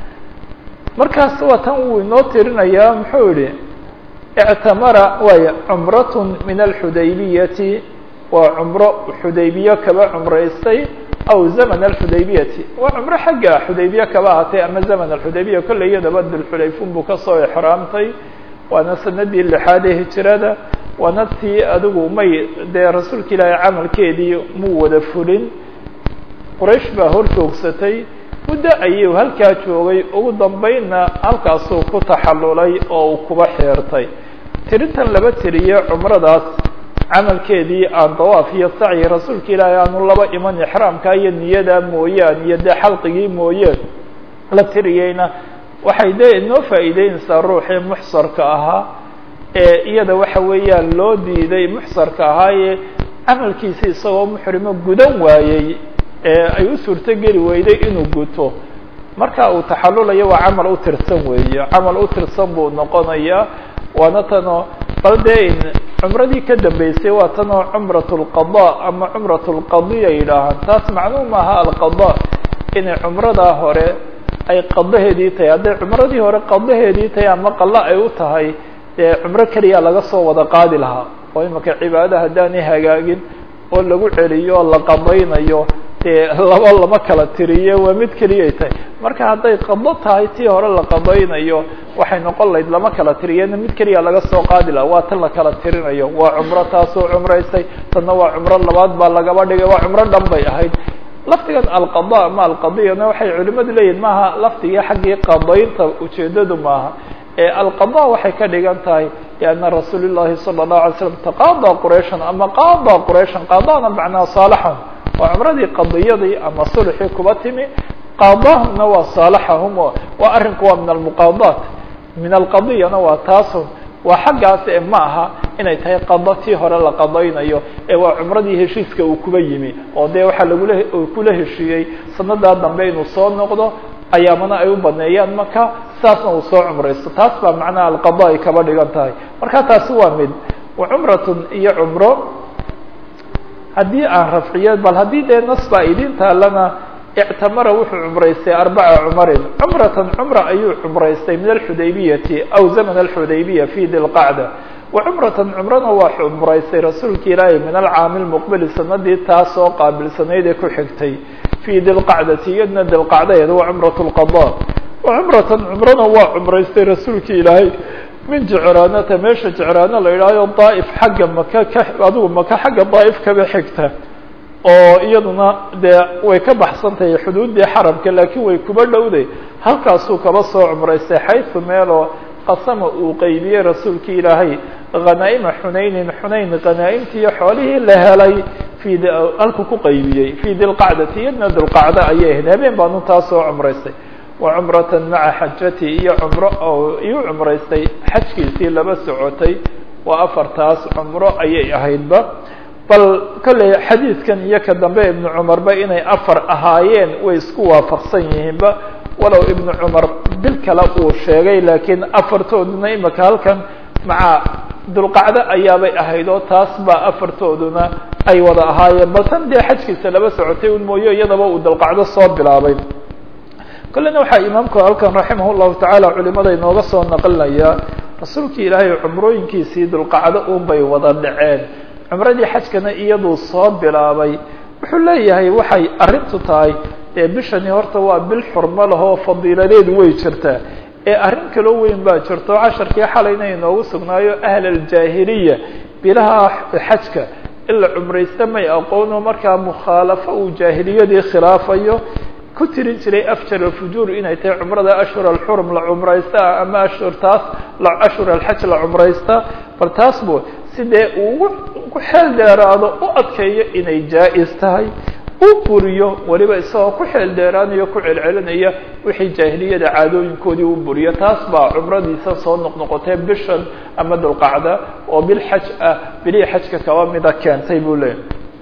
A: markaas waa tan wuu inoo tirinayaa muxuu yihi اctamara waay cumraة min alxudaybiyati waa cumro xudaybiye kaba cumraystay aw zaman alxudaybiyati waa cumro xagga xudaybiye kaba ahaatay ama zaman alxudaybiya kolley iyadaba dulxulayfun buu kasoo exraamtay waana sanadii lixaad ee hijirada waana tii adigu may dee rasuulka ilaahay camalkeedii muu wada fulin quraysh baa hor joogsatay muddo ayuu halkaa joogay ugu dambeynna halkaasuu ku taxallulay oo uu kuba xeertay tirintan laba tiriye cumradaas camalkeedii aan dawaaf iyo sacyi rasuulka ilaahay aanu laba iman ixraamka iyo niyada mooyaan iyo dee xalqigii mooyeen la tiriyeyna waxay dee inoo faa'iideynaysaa ruuxii muxsarka ahaa ee iyada waxa weeyaan loo diiday muxsarka ahaayee camalkiisi isagoo muxrimo gudan waayey ee ay u suurto geli weyday inuu guto marka uu taxallulayo waa camal u tirsan weeye camal u tirsan buu noqonayaa waana tanoo bal dee cumradii ka dambeysay waa tanoo cumrat lqada ama cumrat lqadiya yidhaahaan taas macluum maaha alqada inay cumradaa hore ay qadaheedii tahay hadday cumradii hore qadaheedii tahay ama qalo ay u tahay dee cumro keliya laga soo wada qaadi lahaa oo imika cibaada haddaanay hagaagin oo lagu celiyo oo la qadaynayo dee laba lama kala tiriye waa mid keliyay tahay marka hadday qado tahay tii hore la qadaynayo waxay noqon lahayd lama kala tiriyena mid keliya laga soo qaadi laha waa tan la kala tirinayo waa cumro taasoo cumraysay tanna waa cumro labaad baa lagaba dhigay waa cumro dhan bay ahayd lafdigan alqada ama alqadiyana waxay culimadu leeyihin maaha lafdigii xaggii qadaynta ujeedadu maaha ee alqada waxay ka dhigan tahay lianna rasuul llahi sala allahu alay slam taqaada qurayshan ama qaada qurayshan qaadana macnaa saalaxahum waa cumradii qadiyadii ama sulxii kuba timi qaadahumna waa saalaxahum waa arrinku waa min almuqaadaat min alqadiyana waa taasun waa xaggaas ee ma aha inay tahay qado tii hore la qadaynayo ee waa cumradii heshiiska uu kuba yimi oo dee waxaa lagula kula heshiiyey sanadaa dambe inuu soo noqdo ayaamana ay u baneeyaan maka saasna uu soo cumraysto taas baa macnaha alqada ay kaba dhigan tahay marka taasi waa mid wa cumratun iyo cumro haddii aan rafciyo bal haddii dee nas baa idin taalana ictamara wuxuu cumraystay arbaca cumarin cumratan cumra ayuu cumraystay min alxudaybiyati aw zaman alxudaybiya fi dilqacda wa cumratan cumrana waa cumraystay rasuulka ilaahi min alcaami lmuqbili sanadii taas oo qaabilsanayd ee ku xigtay fi dilqacdati iyadna dilqacdaeed waa cumrat lqada wa cumratan cumrana waa cumraystay rasuulka ilaahay min jecraanata meesha jecraano la yidhahyo daa'if xagga maka ka adigu maka xagga daa'if kaba xigta oo iyaduna dee way ka baxsan tahay xuduuddii xaramka laakiin way kuba dhowday halkaasuu kaba soo cumraystay xaysu meeloo qasama uu qeybiyey rasuulka ilaahay khanaa'ima xunaynin xunayn khanaa'imtiiyo xoolihii la helay fii halku ku qaybiyey fii dilqacdati iyadna dilqacda ayay ahayd habeen baanu taa soo cumraystay wa cumratan maca xajati iyo cumro oo iyu cumraystay xajkiisii laba socotay waa afartaas cumro ayay ahaydba bal kolley xadiidkan iyo ka dambe ibnu cumarba inay afar ahaayeen way isku waafaqsan yihiinba walow ibnu cumar bil kale uu sheegay laakiin afartooduna imika halkan maca dulqacdo ayaabay ahayd oo taas baa afartooduna ay wada ahaayeen bal tan dee xajkiisa laba socotay un mooyo iyadaba uu dulqacdo soo bilaabay kolleyna waxaa imaamku halkan raximah llahu tacaala culimada inooga soo naqlinayaa rasuulkii ilaahay cumrooyinkiisii dulqacdo un bay wada dhaceen cumradii xajkana iyaduu soo bilaabay wuxuu leeyahay waxay arrintu tahay ee bishani horta waa bil xurmo lahoo fadiiladeedu way jirtaa ee arrin kaloo weyn baa jirto casharkii xalayna inoogu sugnaayo ahl aljaahiliya bilaha xajka in la cumraysta may aqoono markaa mukhaalafo uu jaahiliyadii khilaafayo ku tirin jiray afjar alfujuur inay tahay cumrada ashhur alxurum la cumraysta ama ashhur taas ashhur alxaj la cumraysta bal taas bu sidee uu ugu xeel dheeraado u adkeeyo inay jaa-is tahay u buriyo weliba isagoo ku xeel dheeraanayo ku celcelinaya wixii jaahiliyada caadooyinkoodii u buriyo taas baa cumradiisa soo noqnoqotee bishan ama dulqacda oo bil xaj ah bilihii xajka kaba mida keentay buu leeyahy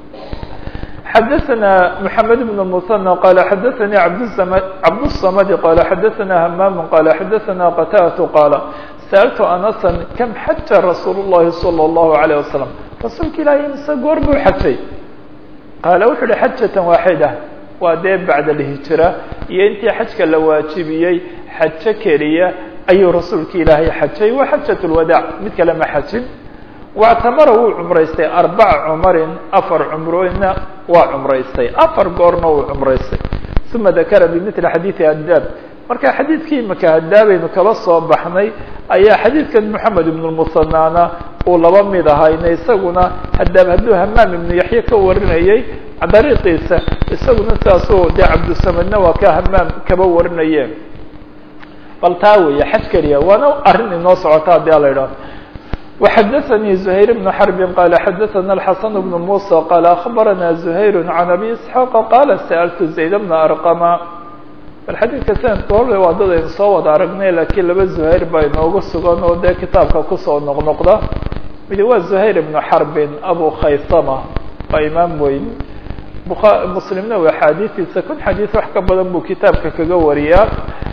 A: xadaثna mحamed بن المثنى qال xadaثnي cabdالصmd qال xadaثna hmam qال xadaثna qtاة qاl sألت أنسا كم xaja رasuul الlahi صلى الlه عليه وسلم rasuulka ilahi mise goor buu xajay qaala wuxu uhi xajaة waaxidة waa dee bacd الهijrة iyo intii xajka la waajibiyey xajo keliya ayuu rasuulka ilaahay xajay wa xajaة الwadاع mid kale ma xajin wactamara wuu cumraystay arbaca cumarin afar cumrooyna waa cumraystay afar goorna wuu cumraystay uma dakara bimili xadiidi hadaab marka xadiidkii imaka hadaabaynu kaba soo baxnay ayaa xadiidkan moxamed ibnu lmusanaana uu laba mid ahayna isaguna hadaab hadduu hamaam ibnu yaxye ka warinayay dariiqiisa isaguna saasuu dee cabdusamedna waa ka hamaam kaba warinayeen bal taa weeye xaj keliya waana arrin inoo socota haddii ala idhaho وxdثnي زهير بن حرب qال xdثna الحسن بن موسى qال أخبرna زهير عن أبي إسحاq qال سألت زaيد بن أرقم bal xadيidka snadka hore waa dad aynu soo wada aragnay lakiin laba زهير baa inooga sugan oo dee kitaabka kusoo noqnoqda midi waa زهير بن حرب أbو khaysmة waa imaam weyn mslimna waa xadiiثiisa kun xadيiث wax ka badan buu kitaabka kaga wariyaa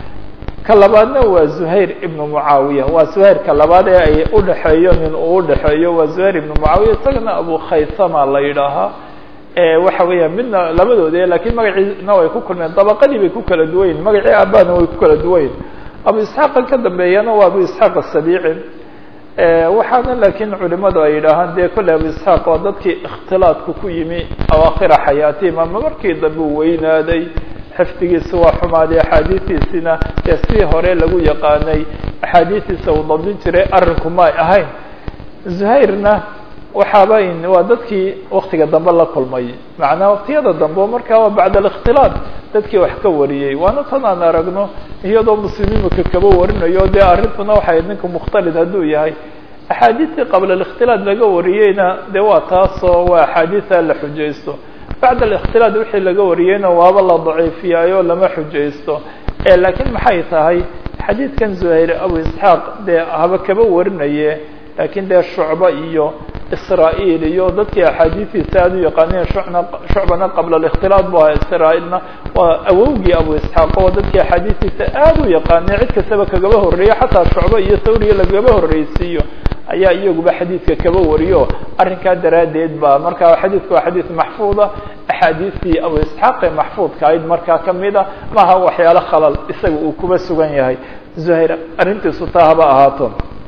A: ka labaadna waa زهayr ibn mucaawiya waa زuhayrka labaad ee ay udhexeeyo nin uu udhexeeyo waa زuhayr ibn mucaawiya isagana abu khaysama la yidhaahaa waxa weeya midna labadoodi lakiin magaciina way ku kulmeen dabaqadii bay ku kala duwan yihin magacii aabana way ku kala duwan yihin abu isxaaqa ka dambeeyana waa abu isxaaq asabici waxaana lakiin culimadu ay yidhaahaan dee kolley abu isxaaq waa dadkii ikhtilaadku ku yimi awaakhira xayaatihim ama markii dambe u weynaaday xifdigiisa waa xumaaday axaadiistiisina dee sidii hore lagu yaqaanay axaadiistiisa uu dabdin jiray arrinku ma ay ahayn zuhayrna waxaaba waa dadkii waktiga dambe la kulmay macnaa waktiyada dambe markaa waa bacd alikhtilaat dadkii wax ka wariyey waana tan aan aragno iyadoo muslimiimaka kaba warinayo dee arrintuna waxay ninka mukhtalid hadduu yahay axaadiistii qabla alikhtilaat laga wariyeyna dee waa taasoo waa axaadiisa la xujaysto bacd alikhtilaat wixii laga wariyeyna waaba la daciifiyaayo lama xujaysto laakiin maxay tahay xadiidkan zuhayr abu isxaaq dee haba kaba warinaye lakiin dee shucba iyo israa'iil iyo dadkii axaadiistiisa aada u yaqaaneen shucna shucbana qabla alikhtilaad bu aha israa'iilna waa awowgii abu isxaaq oo dadkii axaadiistiisa aada u yaqaaneen cid kastaba kagaba horreeyo xataa shucbo iyo thawriya lagaba horreysiiyo ayaa iyaguba xadiidka kaba wariyo arrinkaa daraaddeed ba marka xadiidku waa xadiid maxfuuda axaadiistii abu isxaaq ee maxfuudka ahayd markaa kamid a maaha waxyaalo khalal isaga uu kuba sugan yahay zuhayr arrintiisu taa haba ahaato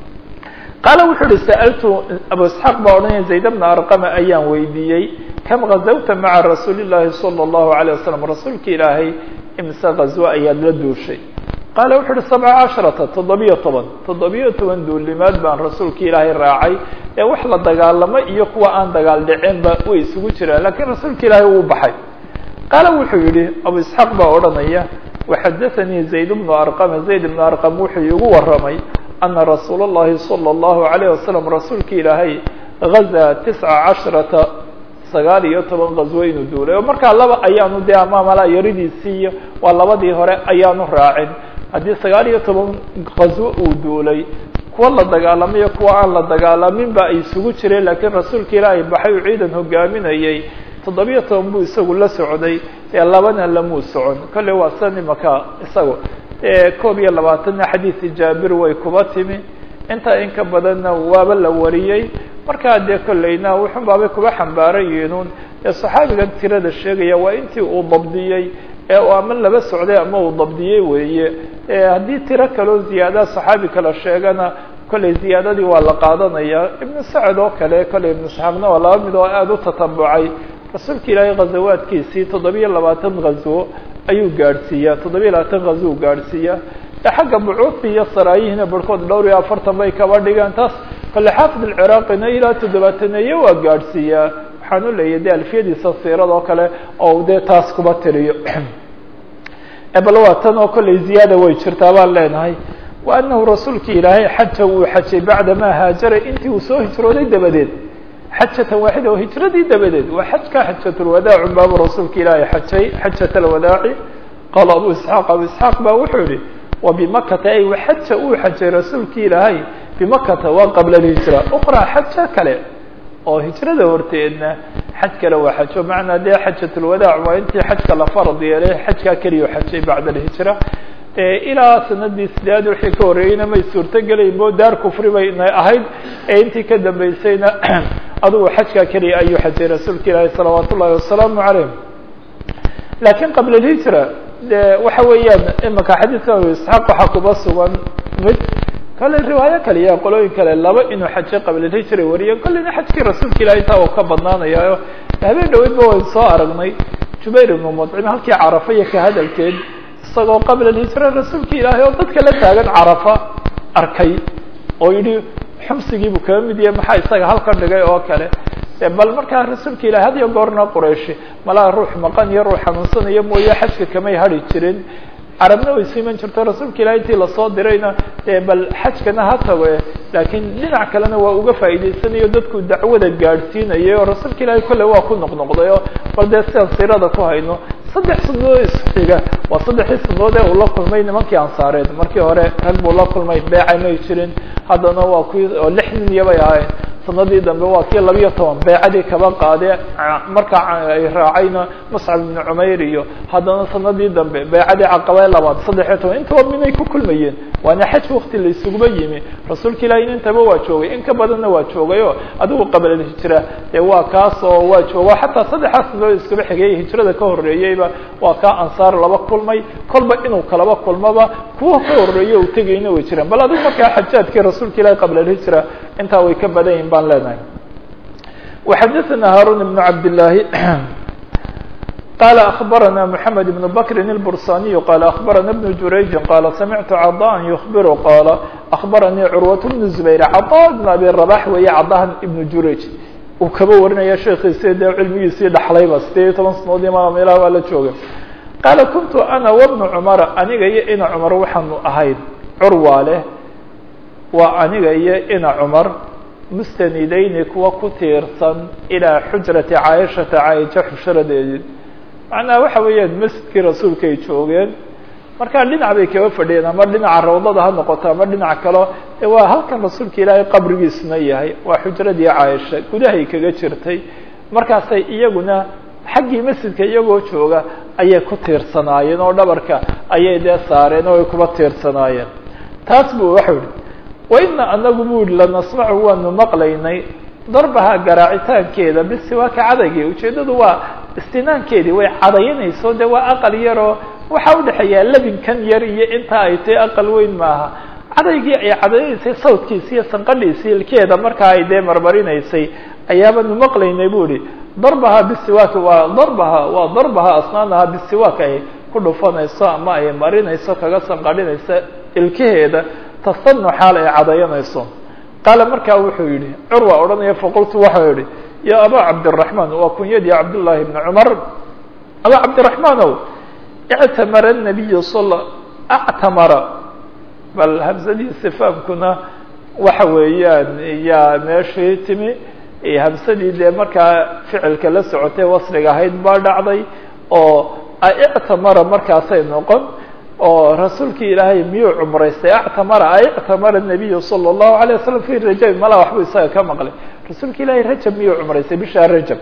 A: qaala wuxuu uhi sa'altu abu isxaaq baa odhanaya zayd bna arqama ayaan weydiiyey kam gazawta maca rasuuli llaahi sala allahu alayh wasalam rasuulka ilaahay imse gazwo ayaad la duushay qaala wuxu uhi sabca casharata toddobiyo toban toddobiyo toban duulimaad baan rasuulka ilaahay raacay ee wax la dagaalamo iyo kuwa aan dagaal dhiceenba way isugu jiraan lakiin rasuulka ilaahay uu baxay qaala wuxuu yihi abu isxaaq baa odhanaya waxadaanii zayd bnu arqama zayd bnu arqam wuxuu iigu waramay ana rasuula اllahi salى اllahu alayh wasalam rasuulka ilaahay gazaa tisca casharata sagaal iyo toban gazwo inuu duulay oo markaa laba ayaanu dee amaamala yaridiisii iyo waa labadii hore ayaanu raacin haddii sagaal iyo toban gazwo uu duulay kuwa la dagaalamayo kuwa aan la dagaalamin ba ay isugu jireen laakiin rasuulka ilaahay baxay uu ciidan hogaaminayay toddobiyo toban buu isagu la socday ee labana lamuu socon kolley waa san imaka isagu koob iyo labaatanna xadiisi jaabir way kuba timi intaa in ka badanna waaba la wariyey markaa dee kolleyna wuxun baabay kuba xambaaran yihiin ee saxaabigan tirada sheegaya waa intii uu dabdiyey ee uu ama laba socday ama uu dabdiyey weeye haddii tiro kaloo ziyaada saxaabi kala sheegana kolley ziyaadadii waa la qaadanaya ibnu sacad oo kale kolley ibnu saxaabna waa laba mid oo aada u tatabucay rasuulka ilaahay ghazawaadkiisii toddobiyo labaatan ghazwo ayuu gaadhsiiyaa toddobiyo labaatan ghazwo gaadhsiiya xagga bucuufi iyo saraayihiina barhkood dhowr iyo afartan bay kaba dhigaan taas kole xaafid alciraaqina ilaa toddobaataneeye waa gaadhsiiyaa waxaan u leeyahy de alfiyadiisa siirada oo kale oo dee taas kuba tiriyo bal waa tan oo kolley ziyaada way jirtaa baan leenahay wa anahu rasuulka ilaahay xaja uu xajay bacdamaa haajara intii uu soo hijrooday dabadeed xajatan waaxida oo hijradii dabadeed waa xajka xajatulwadaac baabu rasuulka ilaahay xajay xajat alwadaaci qaala abu isxaaq abu isxaaq baa wuxuu yihi wa bimakata ay xaja uu xajay rasuulka ilaahay bimakata waa qabla alhijra uqra xaja kale oo hijrada horteedna xaj kale waa xajo macnaa dee xajatulwadaac waa intii xajka la farad yeelay xajkaa keliya xajay bacda alhijra ilaa sanadii sideed wixii ka horreeyeyna may suurtogelayn bo daar kufri bay ahayd ee intii ka dambeysayna adugu xajkaa keliya ayuu xajay rasuulka ilaahi salawaat ullahi wasalaamu calayh laakiin qabla alhijra de waxa weeyaan imaka xadiidka abu isxaaq waxaa kuba sugan mid kale riwaayo kale iyo qolooyin kale laba inuu xajay qabla alhijra wariyo kolleyna xajkii rasuulka ilahi taa uu ka badnaanayayo habeen dhaweydba wayn soo aragnay jubayr ibnu mudcim halkii carafa iyo ka hadalkeed isagoo qabla alhijra rasuulka ilaahay oo dadka la taagan carafa arkay oo yidhi xumsigiibuu kaga mid yahay maxaa isaga halkan dhigay oo kale bal markaa rasuulka ilahi had iyo goorna qurayshi malaha ruux maqan iyo ruux xanuunsanaya mooye xajka kamay hadhi jirin carabna way siiman jirto rasuulka ilahi intii lasoo dirayna bal xajkana ha tago laakiin dhinac kalena waa uga faa'iidaysanayo dadku dacwada gaadhsiinayay oo rasuulka ilahi kolle waa ku noqnoqday oo bal dee sidaan siirada ku hayno saddex sanadood isxiga waa saddexdii sanadood ee uu la kulmay nimankii ansaareed markii hore rag buu la kulmay beeca may jirin haddana waa kuwii oo lix nin iyo bay ahayn sanadii dambe waa kii labiyo toban beecadii kaba qaade markaa ay raacayna muscab ibnu cumayr iyo haddana sanadii dambe beecadii caqabe labaad saddexiyo toban intaba minay ku kulmayeen waana xaj wakti la isuguba yimi rasuulka ilahi intaba waa joogay in ka badanna waa joogay o adigu qabla hijra dee waa kaas oo waa joogo xataa saddexaas sanadood iskaba xigay hijrada ka horreeyeyba waa kaa ansaar laba kulmay kolba inuu kalaba kulmaba kuwa ka horreeya u tegayna way jiraan bal adigu markaa xajaadkii rasuulka ilahi qabla alhijra intaa way ka badan yihin baan leenahay وxadثna hاrون بن cabd اللahi qال أخبرنا محمد بن بكر البرساني قال أخبرنا بن جurayج قال سمعت cضاء يخبر قال أخبرني cروة بن زبير cضاء بن أبي رباح weeye cضاhan بن jurayج uu kaba warinaya sheekiisi dee cilmigiisii dhaxlayba sideed iyo toban sanadood imaam ilaah waa la jooga qaala kuntu أna وبن cمر aniga iyo ina cمar waxaanu ahayn curwa leh waa aniga iyo ina cمar mustanidayni kuwa ku tiirsan ilaa xujrati caaishata caaisha xushradeedii macnaha waxa weeyaan masjidkii rasuulka ay joogeen markaa dhinac bay kaba fadhiyeen ama dhinaca rawdada ha noqoto ama dhinac kalo e waa halkan rasuulka ilaahay qabrigiisuna yahay waa xujradii caaisha gudahay kaga jirtay markaasay iyaguna xaggii masjidka iyagoo jooga ayay ku tiirsanaayeen oo dhabarka ayay dee saareen oo ay kuba tiirsanaayeen taas buu waxau yihi waina anagu bu yihi lanasmacu waanu maqlaynay darbaha garaacitaankeeda bisiwaaka cadaygii ujeeddadu waa istinaankeedii way cadaynayso de waa aqal yaroo waxaa udhexeeyaa labinkan yar iyo intaa ay tahay aqal weyn maaha cadaygii ay cadaynaysay sawdkiisi iyo sanqadhiisi ilkeeda markaa ay dee marmarinaysay ayaabanu maqlaynay bu ihi darbaha bisiwaaki waa darbaha waa darbaha asnaanaha bisiwaak ay ku dhufanayso ama ay marinayso kaga sanqadhinayso ilkaheeda tasanu xaal ay cadayanayso qaala markaa wuxuu yihi curwa odhanaya faqultu waxau yihi ya aba cabdiraحman waa kunyadii cabdullaahi bni cumar aba cabdiraحmanow ictamara الnabiyu sal actamara bal hamsadii sifaamkuna waxa weeyaan yaa meeshii timi hamsadii dee markaa ficilka la socotay wasliga ahayd baa dhacday oo ictamara markaasay noqon oo rasuulkii ilaahay miyuu cumraystay actamara ictamara الnabiyu salى الlahu عalيه wasalam fi rajab mala waxbu isaga ka maqlay rasuulka ilaahay rajab miyuu cumraystay bishaa rajab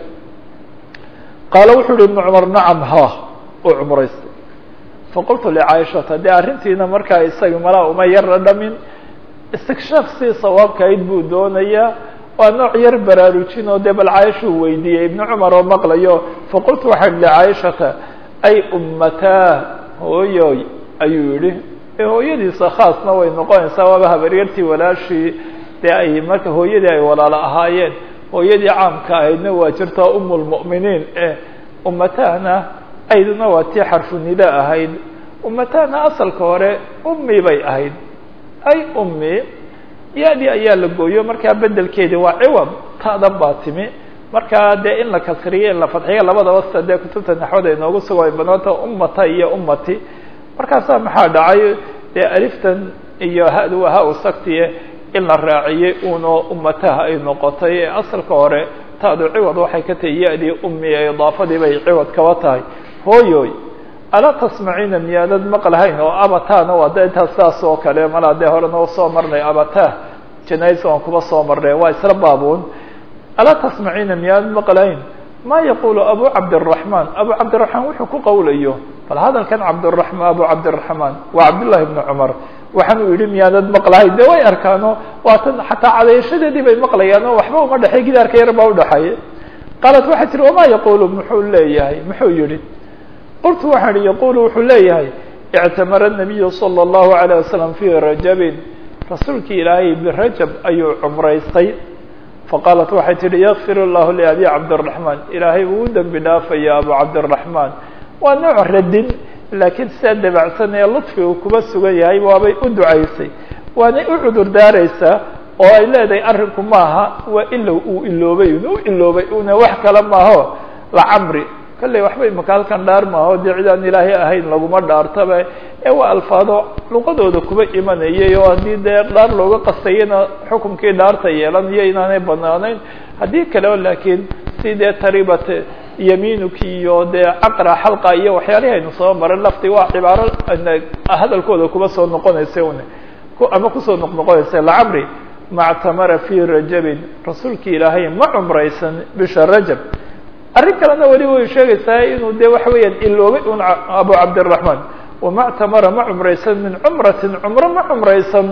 A: qaala wuxuu uhi ibnu cumar nacam ha uu cumraystay faqultu licaaishata dee arrintiina markaa isaga malaa uma yarra dhamin istikshaaf si sawaabkahayd buu doonayaa waa nooc yar baraarujin oo dee bal caaishuu weydiiyey ibnu cumar oo maqlayo faqultu waxaan licaaishata ay ummataa hooyoy ayuu yihi hooyadiisa khaasna way noqonaysaa waaba habaryartii walaashii dee ay marka hooyadii ay walaalo ahaayeen hooyadii caamka ahaydna waa jirtaa um lmu'miniin eh ummatahna ayduna waa tii xarfu nida ahayd ummatahna asalka hore ummi bay ahayd ay ummi ya-dii ayaa la gooyo markaa bedelkeedii waa ciwad ta'dan baa timi markaa dee in la kasriyo in la fadxiyo labadaba sida dee kutubta naxwada inoogu sugo ay banaanta ummata iyo ummati markaasaa maxaa dhacay dee aliftan iyo ha-du waa ha-u saktiye in la raaciyey uno ummataha ay noqotay ee asalka hore ta'du ciwad waxay ka tahay ya-dii ummi ee idaafadii bay ciwad kaba tahay hooyoy alaa tasmaciina miyaanad maqlahayn oo abataana waa de intaas saas oo kale malaa dee hore noo soo marnay abatah janais aan kuba soo marnay waa isla baabuun alaa tasmaciina miyaanad maqlahayn ma yaqulu abu cabdالرaحman abu cabdالرaحman wuxuu ku qawlayo bal hadalkan cabdالرaحman abu cabdالرaحman waa cabdالlahi بn cmar waxaan u yihi miyaanad maqlahay de way arkaano waatan xataa cadayashadeedii bay maqlayaan oo waxba uma dhexey gidaarka yar baa udhexeeya qaalat waxay tihi wama yaqulu muxuu leeyahay muxuu yihi qultu waxaan ihi yaqulu wuxuu leeyahay اctamara الnabiyu salى الlahu عalيه wasalam fi rajabin rasuulkii ilaahay birajab ayuu cumraystay faqaalat waxay tihi yakfir اllahu liabi cabdالرaحman ilaahay uu dembi dhaafaya abu cabdالرaحman waa nooc radin laakiin sidaa dabacsan ee ludfigu kuba sugan yahay waabay u ducaysay waanay u cudur daaraysaa oo ay leedahay arrinku maaha waa ilow uu iloobay u iloobay una wax kale maaho lacamri kalley waxba imaka halkan dhaar maaho dee cidaan ilaahay ahayn laguma dhaartaba ee waa alfaado luqadooda kuba imanayay oo haddii dee dhaar looga qastayana xukunkii dhaarta yeelanayo inaanay banaanayn haddii kale o laakiin si dee taribat yamiinuki iyo dee caqra xalqa iyo waxyaalihi aynu soo maran lafti waa cibaaro hadalkooda kuba soo noqonaysa un ama kusoo noqnoqonaysa lacamri mactamara fi rajabin rasuulkii ilaahay ma cumraysan bisha rajab arrin kalena weli way sheegaysaa inuu de waxa weeyaan iloobay un abu cabdالرaحman wamactamara ma cumraysan min cumratin cumro ma cumraysan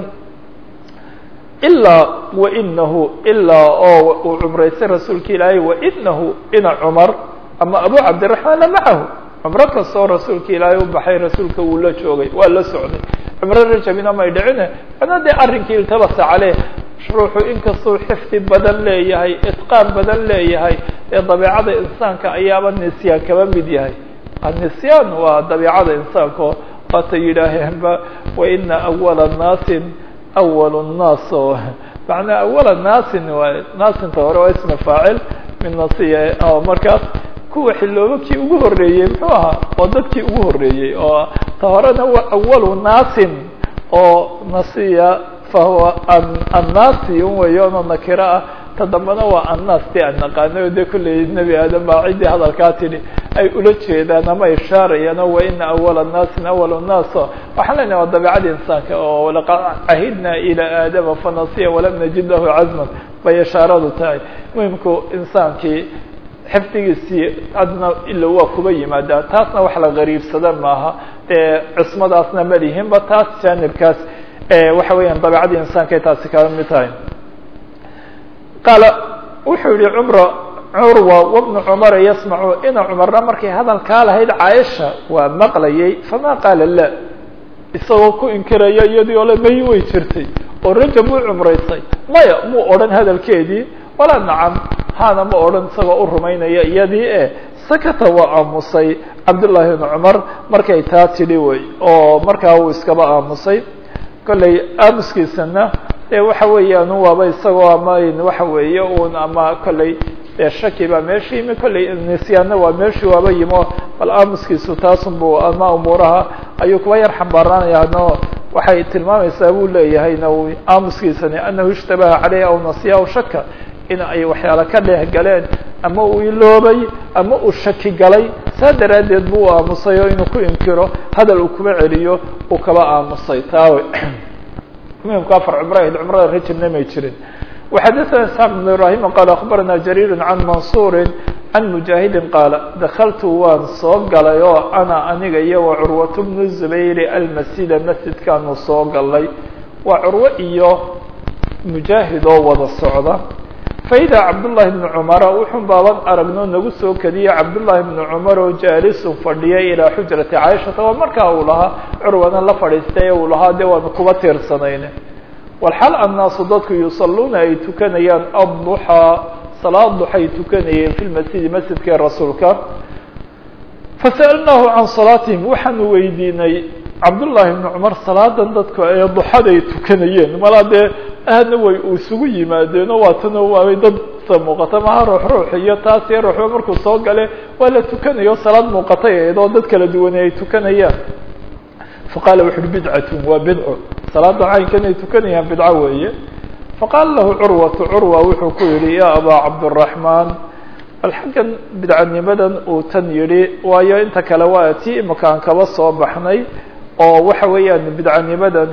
A: ilaa wainahu ilaa oo uu cumraystay rasuulka ilaahay wainahu ina cumar ama abu cabdالرaحman la macahu cumro kastoo rasuulka ilaahay u baxay rasuulka wuu la joogay waa la socday cumro rajabina may dhicine ana dee arrinkii iltabasa caleyh ruuxu inkastuu xifdi badan leeyahay itqaan badan leeyahay ee dabiicada insaanka ayaaba nisyaan kaba mid yahay annisyaan waa dabiicada insaanka waata yidhaaheenba waina awala naasin awal nnaas oo macnaa awala naasin waa naasinta hore waa isma faacil min nasiya oo markaas kuwa xiloobo kii ugu horeeyey muxuu ahaa waa dadkii ugu horeeyey oo ta horena waa awalu naasin oo nasiya fahuwa annasi un weeyoonoo nakiro ah ta dambena waa annaas ti aan naqaanay o de kulley nebi aadam baa ciddii hadalkaa tidhi ay ula jeedaan ama ishaarayaan o wa ina awala naasin awal nnaas waxaan leenahay waa dabiicada insaanka oo laqad cahidna ilaa aadama fanasiya walam najid lahu cazman bay ishaaradu tahay muhimku insaankii xifdigiisii adna ila waa kuba yimaadaa taasna wax la gariibsada maaha dee cismadaasna malihinba taas jaanibkaas waxa weeyaan dabeicadii insaankay taasi kaga mid tahay qaala wuxuu yihi cumra curwa wabnu cumara yasmacu ina cumarna markay hadalkaa lahayd caaisha waa maqlayay fama qaala la isagoo ku inkiraya iyadii ole may way jirtay oo rajab wuu cumraysay maya muu odhan hadalkeedii walaa nacam haana ma odhan isagoo u rumaynaya iyadii e sakata waa aamusay cabdullaahi ibnu cumar markay taa tidhi wey oo markaa uu iskaba aamusay kolley aamuskiisana dee waxa weeyaan waaba isagoo ama waxa weeye un ama kolley dee shaki baa meesha yimi kolley nisyaanna waa meeshii waaba yimo bal aamuskiisu taasunbu ama umuuraha ayuu kuwa yar xambaaraanaya no waxay tilmaamaysaa buu leeyahay n aamuskiisani anahu ishtabaha caleyh aw nasiya aw shaka in ay waxyaala ka dheeh galeen ama uu iloobay ama uu shaki galay saa daraaddeed buu u aamusay oo inuu ku inkiro hadal uu kuba celiyo uu kaba aamusay taawe muhimku afar cumrahayd cumrada rajabna may jirin وxadثna isxaaq بن ibrahim qal aخbarana jariir can mansuri can mujaahidi qaala dakaltu waan soo galay oo ana aniga iyo wa curwaة bnu zubayr almasjida masjidkaanu soo galay waa curwo iyo mujaahid oo wada socda faida cabdullahi bnu cumara wuxun baaban aragno nagu soo kediye cabdullahi bnu cumar oo jaalisun fadhiyay ilaa xujrati caaishata waa markaa uu lahaa curwana la fadhiistay uu lahaa dee waanu kuba tiirsanayne walxal annaasu dadku yusaluuna ay tukanayaan adduxaa salaad duxay tukanayeen fi lmasjidi masjidka rasuulka fasa'alnaahu can salaatihim waxaanu weydiinay cabdullaahi bnu cumar salaadan dadku ee duxaday tukanayeen malaa dee aadna way isugu yimaadeen oo waatana waabay dad sa muuqata maha ruux ruux iyo taas iyo ruuxba markuu soo gale waa la tukanayo salaad muuqatay ahayd oo dad kala duwane ay tukanayaan faqaala wuxu uhi bidcatun waa bidco salaada caynkan ay tukanayaan bidco weeye faqaala lahu curwatu curwa wuxuu ku yihi ya abaa cabduraxmaan bal xaggan bidcanimadan uu tan yihi waayo inta kale waa tii imakaan kaba soo baxnay oo waxa weeyaan bidcanimadan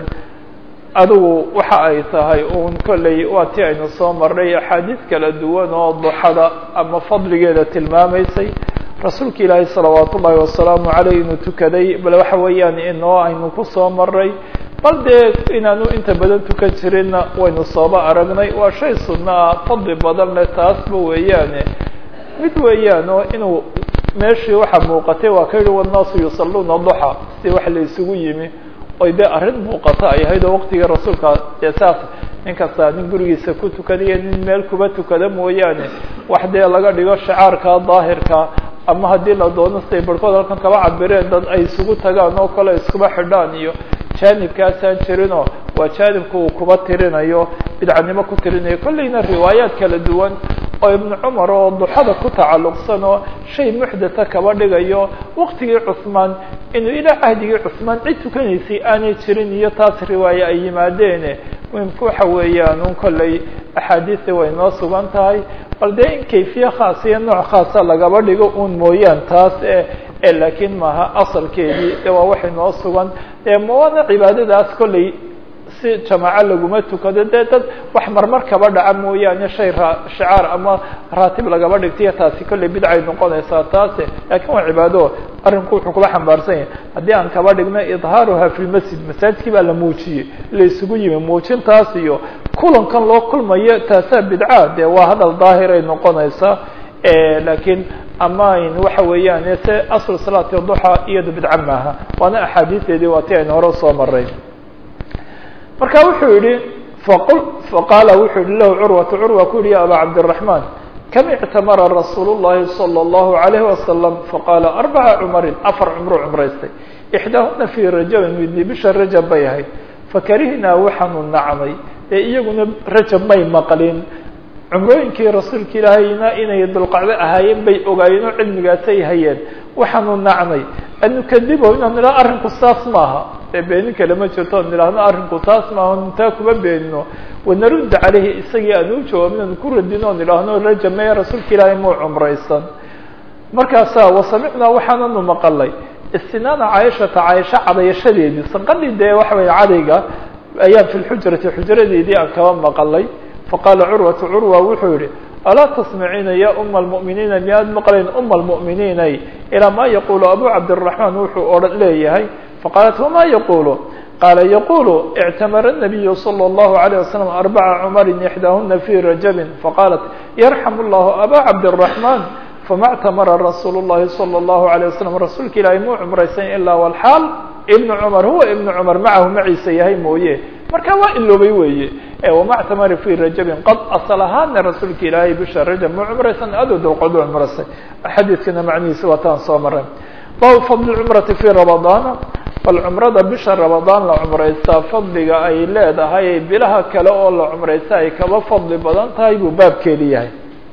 A: adigu waxa ay tahay un kolley waa tii aynu soo marnay axaadiis kala duwan oo duxada ama fadligeeda tilmaamaysay rasuulka ilaahay salawaat ullaahi wasalaamu caleyh inuu tukaday bal waxa weeyaan inoo aynu kusoo maray bal dee inaanu inta badan tukan jirinna waynu sooba aragnay waa shay sunno ah fadli badan leh taasba weeyaane mid weeyaan oo inuu meeshii waxa muuqatay waa ka yihi wannaasu yusaluuna duxa si wax la isugu yimi oy dee arrin muuqata ay ahayd oo waqtigii rasuulka dee saas nin kasta nin gurigiisa ku tukadaiyo nin meel kuba tukada mooyaane wax dee laga dhigo shacaarka daahirka ama haddii la doono siday barhkood halkan kaba cabireen dad ay isugu tagaan oo kale iskuba xidhaan iyo jaanibkaasaan jirinoo waa jaanibka uu kuba tirinayo bidcanimo ku tirinayo kolleyna riwaayaad kala duwan oo ibnu cumar oo duxada ku tacalluqsan oo shay muxdatha kaba dhigayo waqtigii cusmaan inuu ilaa cahdigii cusmaan cid tukanaysay aanay jirin iyo taas riwaaye ay yimaadeene muhimka waxa weeyaan un kolley axaadiisi way noo sugan tahay bal dee in kayfiye khaas iyo nooc khaasa lagaba dhigo un mooyaan taas e laakiin maaha asalkeedii de waa waxay noo sugan dee mawaana cibaadadaas kolley si jamaaco laguma tukado dee dad wax marmar kaba dhaca mooyaane shay ra shicaar ama raatib lagaba dhigtaiyo taasi kolley bidcay noqonaysaa taase laakiin waa cibaado arrinku wuxuu kula xambaarsan yahay haddii aan kaba dhigno idhaaruha fi lmasjid masaajidkii baa la muujiyey la isugu yimi muujintaas iyo kulankan loo kulmayo taasaa bidca dee waa hadal daahiray noqonaysaa laakiin amayn waxa weeyaan se asl salaati duxa iyado bidca maaha waana axaadiisteedii waa ti aynu hore usoo maray marka wuxuu yihi faqul faqaala wuxuu yihi lahu curwatu curwa ku yihi ya aba cabdالرaحman kam ictamara rasuul الlahi salى الlahu عalayه wasalam faqaala arbaca cumarin afar cumru cumraystay ixdaahuna fii rajabin midni bisha rajab bay ahayd fakarihnaa waxaanu nacnay ee iyaguna rajab may maqlin cumrooyinkii rasuulka ilaahayna inay dulqacdo ahaayeen bay ogaayeen oo cilmigaasay hayeen waxaanu nacnay an nukadibo inaan nidhaha arrinku saas maaha dee beenin kale ma jirto an nidhaahno arrinku saas maaha intaa kuma beenino wanarudda caleyhi isagii aan u jawaabin aan ku radino on idhaahno rajameye rasuulka ilaahay muu cumraysan markaasaa wasamicnaa waxaananu maqalay istinaana caaishata caaisha cadayashadeedii sanqadhii dee waxa weeye cadayga ayaan fi lxujrati xujradeedii aan kaba maqalay faqaala curwatu curwa wuxuu yihi alaa tasmaciina ya uma almu'miniina miyaad maqlayn uma almu'miniinay ilaa ma yaqulu abu cabdiraxmaan wuxuu odhan leeyahay faqaalat wama yaqulu qaala yaqulu ictamara الnabiyu salى اllahu عalيه wasalam arbaca cumarin ixdaahuna fi rajabin faqaalat yarxamu llahu aba cabdiraxmaan fama اctamara rasuulu اllahi salى اllahu عalيه wasalam rasuulka ilaahay muu cumraysan ilaa walxaal ibnu cumar huwa ibnu cumar macahu maciisa yahay mooye marka waa iloobay weeye wama ctamara fi rajabin qad asal ahaana rasuulka ilaahay bisha rajab muu cumraysan adoo dawqadu cumraysay xadiidkana macnihiisa waa taan soo maray baabu fadli cumrati fi ramadaana bal cumrada bisha ramadaan la cumraystaa fadliga ay leedahay bilaha kale oo la cumraysta ay kaba fadli badan tahay buu baabkeedi yahay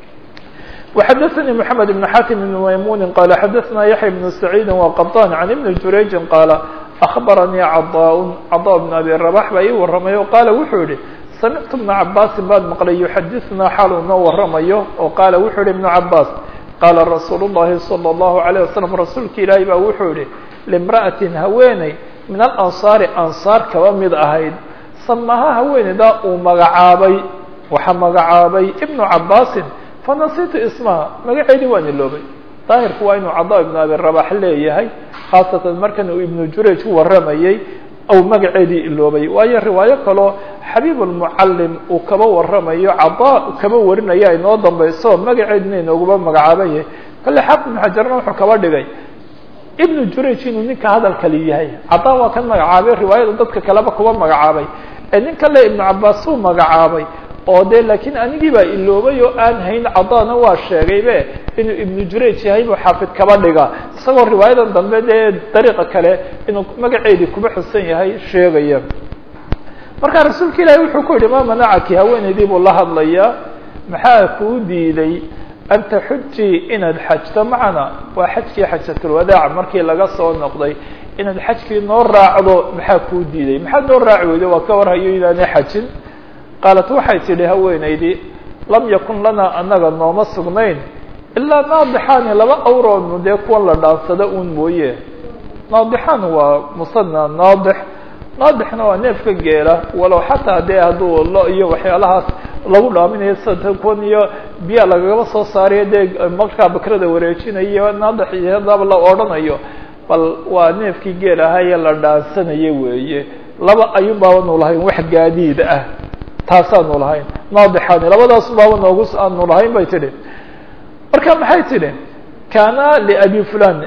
A: وxdثnي محمد بن حاتم بن ميمون قال xdثna يحيى بن سعيد وقطان عن بن جurayج قال أخبرني cضاء cضاء بن أبي رباح baa ii waramay o qاaل wuxuu yihi سمعت بن عabاsi baad mqلay يحdثna xaal uu noo waramayo oo qاaل wuxuu yihi بن عabاس qاaلa رsuuل اللhi صلى الله عليه وسلم rasuulka ilaahi ba wuxuu yihi لامرأة haweeney min الأنصاaر أنصاar kaba mid ahayd samaha haweeneydaa uu magacaabay waxa magacaabay بن عabاsi fanasitu ismaha magaceedii waan iloobay daahirku waa inuu cada ibnu abi rabax leeyahay khaasatan markan uu ibnu jurayj ku waramayey ou magaceedii iloobay waayo riwaayo kaloo xabiib lmucalim uu kaba waramayo cada kaba warinaya inoo dambayso magaceedina inooguba magacaaban yahay kale xaafid ibnu xajarna wuxuu kaba dhigay ibnu jurayj inuu ninka hadalkali yahay cada waa kan magacaabay riwaayada dadka kaleba kuba magacaabay ee nin kale ibnu cabaas uu magacaabay oo de laakiin anigii baa iloobay oo aan hayn cadana waa sheegaybe inuu ibnu jurayj yahay buu xaafid kaba dhiga isagoo riwaayadan dambe dee dariiqa kale inuu magaceedii kuba xusan yahay sheegaya marka rasuulka ilaahi wuxuu ku yihi ma manacaki haweeneydii buu la hadlayaa maxaa kuu diiday an taxujii inaad xajto macana waa xajkii xajatulwadaac markii laga soo noqday inaad xajkii noo raacdo maxaa kuu diiday maxaad noo raaci weydo waa ka warhayo inaanay xajin qaalat waxay tidhi haweenaydii lam yakun lanaa annaga nooma sugnayn ilaa naadixaani laba awroodnu dee kuwan la dhaansado uun mooye naadixaan waa musana naadix naadixna waa neefka geela walow xataa dee hadduu lo iyo waxyaalahaas lagu dhaaminayo sida kuwan iyo biya lagagaba soo saarayo dee markaa bakrada wareejinayo naadix iyo hadaba la odhanayo bal waa neefkii geel ahaye la dhaansanayo weeye laba ayuun baabanu lahayn wax gaadiid ah taasaanu lahayn naadixaani labadaas baaba noogu aanu lahayn bay tidhi marka maxay tidhi kaana liabi fulan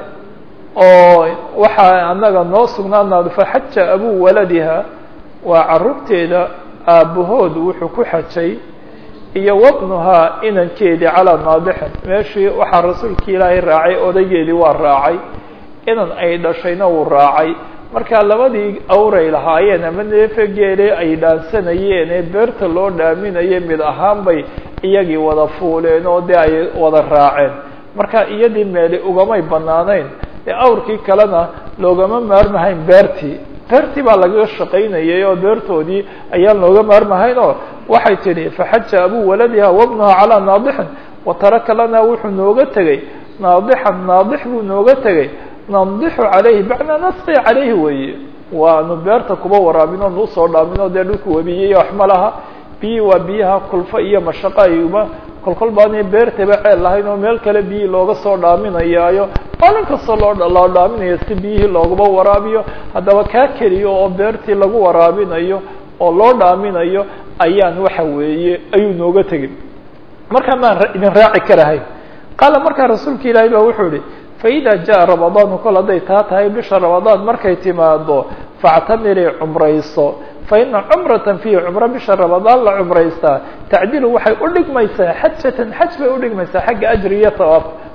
A: oo waxaa anaga noo sugnaanaado faxaja abu waladiha waa carruurteeda aabbahood wuxuu ku xajay iyo wabnuhaa inankeedii calaa naadixin meeshii waxaa rasuulkii ilaahay raacay odaygeedii waa raacay inan ay dhashayna uu raacay marka labadii awray lahaayeen ama neefe geele ay dhaansanayeen ee beerta loo dhaaminaye mid ahaan bay iyagii wada fuuleen oo dee ay wada raaceen marka iyadii meeli ugamay banaanayn dee awrkii kalena loogama maarmahayn beertii beertii baa lagaga shaqaynayay oo beertoodii ayaan looga maarmahayn oo waxay tidhi faxaja abu waladiha wabnuha calaa naadixin wataraka lanaa wuxuu nooga tegey naadixan naadix buu nooga tegey nandixu calayhi bacnaa nasqi calayhi weeye waanu beerta kuba waraabin oonu usoo dhaamin oo dee dhulku webiyey wax ma laha biyi waa biyaha kulfo iyo mashaqo ayuba kolkol baanay beertaba ceel lahayn oo meel kale biyii looga soo dhaaminayaayo maalin kastoo loo loo dhaaminayo si biyihii looguba waraabiyo haddaba kaa keliyo oo beertii lagu waraabinayo oo loo dhaaminayo ayaan waxa weeye ayuu nooga tegin markaa maan idin raaci karahay qaala markaa rasuulka ilaahay ba wuxuu yihi faida jaءa ramadaanu kol hadday taa tahay bisha ramadaan markay timaado faاctamirii cumrayso faina cumrata fiihi cumro bisha ramadaan la cumraystaa tacdilu waxay udhigmaysaa xajatan xaj bay udhigmaysaa xagga ajri iyo tawaaf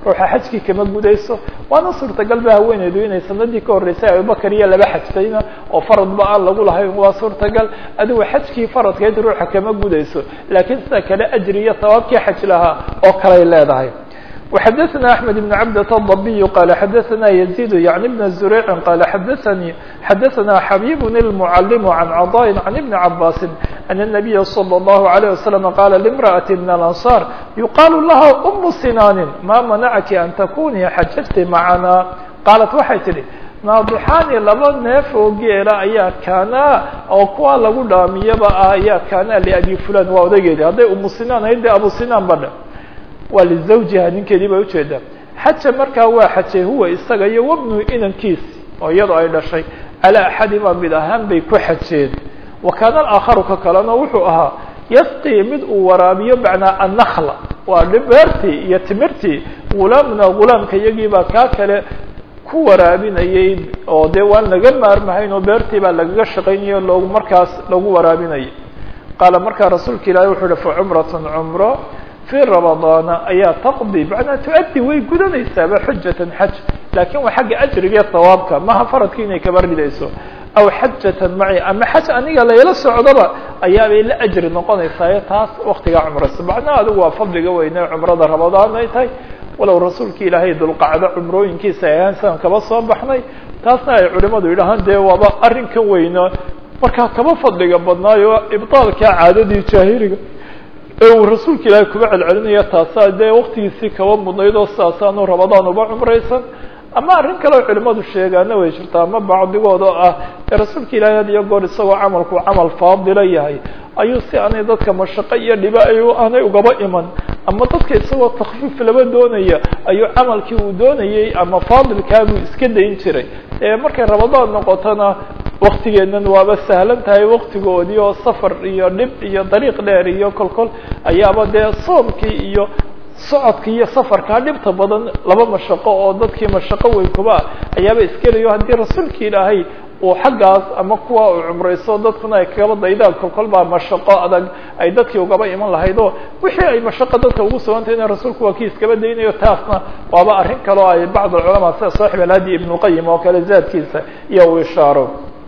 A: ruuxa xajkii kama gudayso waana suurtagal ba haweeneydu inay sanadii ka horreysay abubakar iyo laba xajtayna oo faradba aan lagu lahayn waa suurtagal adigu xajkii faradkeed ruuxa kama gudayso laakiin sida kale ajri iyo sawaabkii xaj lahaa oo kaley leedahay وxdثna أحمد بن عبدة الضبي قال xdثna يزيد يعني بن زريع قال xdثني xdثna حبيب المعلم عن عطاء عن بن عباس أن النبي صلى الله عليه وسلم قال لامرأة من الأنصار يقال لها أم سنان ما منعك أن تكوني xججت معنا قالت waxay tihi naadixaani laba neef oo geela ayaa kaanaa oo kuwa lagu dhaamiyaba ah ayaa kaanaa لأbي fulan waa odageedi hadday umu sinaan ahayd de abu sinaan ba dhe waa lizawjiha ninkeedii bay ujeedaa xaja markaa waa xajay huwa isaga iyo wabnu inankiis oo iyadoo ay dhashay calaa axadima mid ahaan bay ku xajeen wa kaana alaakharu ka kalena wuxuu ahaa yasqii mid uu waraabiyo macnaa annakla waa beertii iyo timirtii gulaamna gulaamka iyagiibaa kaa kale ku waraabinayay oo dee waan laga maarmahayn oo beertii baa lagaga shaqaynaya loogu markaas lagu waraabinayay qaala markaa rasuulka ilaahi wuxuu uhi fa cumratun cumro في رمضان ayaa تqضي معنaa تؤdي way gudanaysaaba xujة xج lakin waa xagga أجriga iyo ثawaabka maha faradki inay kaba ridayso aw xajaة maعي ama xaj aniga layla socdoba ayaabay la أjri noqonaysaayo taas waktigaa cumraysa macnaha adigu waa fadliga weyne cumrada رamadaan ay tahay walow rasuulka ilaahay dulqacdo cumrooyinkiisa ayaan sidan kaba soo baxnay taasna ay culimadu yidhahaan dee waaba arrinkan weyno markaa kaba fadliga badnaayo ibطaalka caadadii jaahiliga ee uu rasuulka ilaahay kuba celcelinaya taasaa dee waktigiisii kaba mudnayd oo sidaasaanu ramadaan uba cumraysan ama arrin kale oo culimadu sheegaana way jirtaa ama bacdigood oo ah ee rasuulka ilaahay had iyo goor isagoo camalku camal faadila yahay ayuu si aanay dadka mashaqo iyo dhiba ay aanay ugaba iman ama dadka isagoo takfiif laba doonaya ayuu camalkii uu doonayey ama faadilkaabuu iska dayn jiray markay ramadaan noqotona waktigeenan waaba sahlan tahay waktigoodii oo safar iyo dhib iyo dariiq dheer iyo kolkol ayaaba dee soomkii iyo socodka iyo safarkaa dhibta badan laba mashaqo oo dadkii mashaqo weyn kuba ayaaba iskelayo haddii rasuulka ilaahay uu xaggaas ama kuwa uu cumrayso dadkuna ay kagaba daydaan kolkol baa mashaqo adag ay dadkii ugaba iman lahayd oo wixii ay mashaqo dadka ugu sugantahayna rasuulku waa kii iskaba daynayo taasna waaba arrin kale oo ay bacd alculamaa sida saaxib alhadi ibnulqayim oo kale zaadkiisa iyo uu ishaaro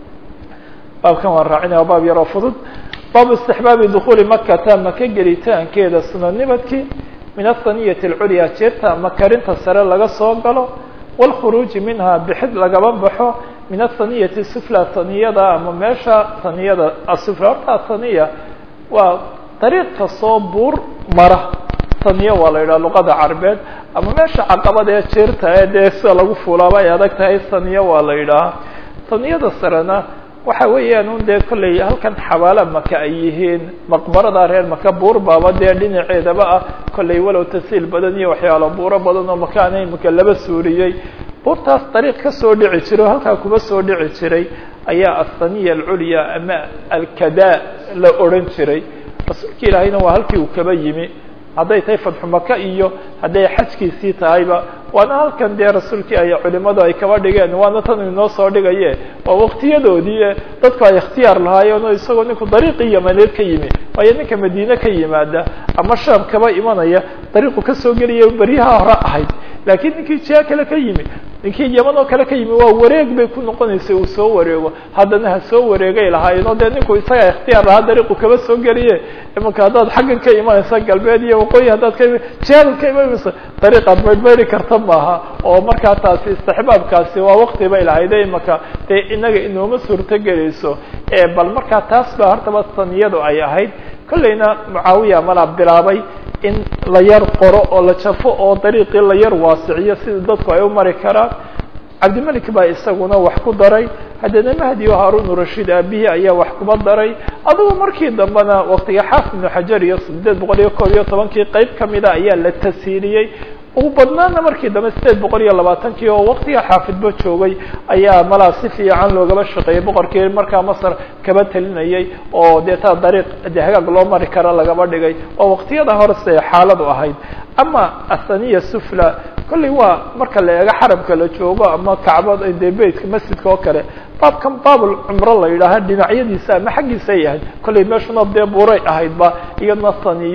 A: baabkan waan raacinaya waa baab yaroo fudud baabu istixbaabi dukhuuli makata maka gelitaankeeda sunanimadkii min ahaniyati alculya jeerta ama karinta sare laga soo galo wاlkhuruuji minha bixid lagaba baxo min ahaniyati sufla haniyada ama meesha haniyada asufla horta haniya waa dariiq kastoo buur mara haniya waa la yidhaha luqada carbeed ama meesha caqabada ee jeerta ee dee sida lagu fuulaaba ay adag tahay haniya waa la yidhaha haniyada sarena waxa weeyaan un dee kolley halkan xabaala maka ay yihiin maqbarada reer maka buur baaba dee dhinaceedaba ah kolley walow tasiil badan iyo waxyaalo buuro badan oo makaana imika laba suuriyey buurtaas dariiq ka soo dhici jiray oo halkaa kuba soo dhici jiray ayaa athaniya alculya ama alkada la odhan jiray rasuulka ilaahayna waa halkii uu kaba yimi hadday tahay fatxu maka iyo hadday xajkiisii tahayba waana halkan dee rasuulkii ay culimadu ay kaba dhigeen waana tan inoo soo dhigaye waa waktiyadoodii dadku ay ikhtiyaar lahaayeen oo isagoo ninku dariiqii yamaneed ka yimi waayo ninka madiine ka yimaada ama shaam kaba imanaya dariiqu kasoo gelaya beryaha hore ahayd laakiin ninkii jia kale ka yimi ninkii yaman oo kale ka yimi waa wareeg bay ku noqonaysay uu soo wareego haddana ha soo wareegay lahaayeen oo dee ninku isaga ikhtiyaar lahaa dariiqu kaba soo geliye imanka haddaad xaggan ka imanaysa galbeed iyo waqooyi haddaad ka jihaadad ka imanaysa dariiqaad maydmayri karta maaha oo markaa taasi istixbaabkaasi waa wakti bay lahayde imaka dee inaga inooma suurto gelayso bal markaa taas baa hortaba saniyadu ay ahayd kollayna mucaawiya malaa bilaabay in la yar qoro oo la jafo oo dariiqii la yar waasiciyo sida dadku ay u mari karaan cabdimalik baa isaguna wax ku daray haddana mahdi o haarun rashiid aabihii ayaa wax kuba daray adugu markii dambena waktiga xaafid ibnu xajar iyo sideed boqol iyo koob iyo tobankii qeyb kamida ayaa la tasiiliyey ugu badnaana markii dambe sideed boqol iyo labaatankii oo waktiga xaafidba joogay ayaa malaa si fiican loogaba shaqeeyey boqorkii markaa masar kaba telinayay oo dee taa dariiq de hagaag loo mari kara lagaba dhigay oo waktiyada horese xaaladu ahayd ama athaniya sufla kolley waa marka la eego xaramka la joogo ama kacbada dee beytka masjidka oo kale baabkan baabul cumro la yidhaaha dhinacyadiisa ama xaggiisa ay ahayd kolley meeshuna dee buuray ahaydba iyadna saniyo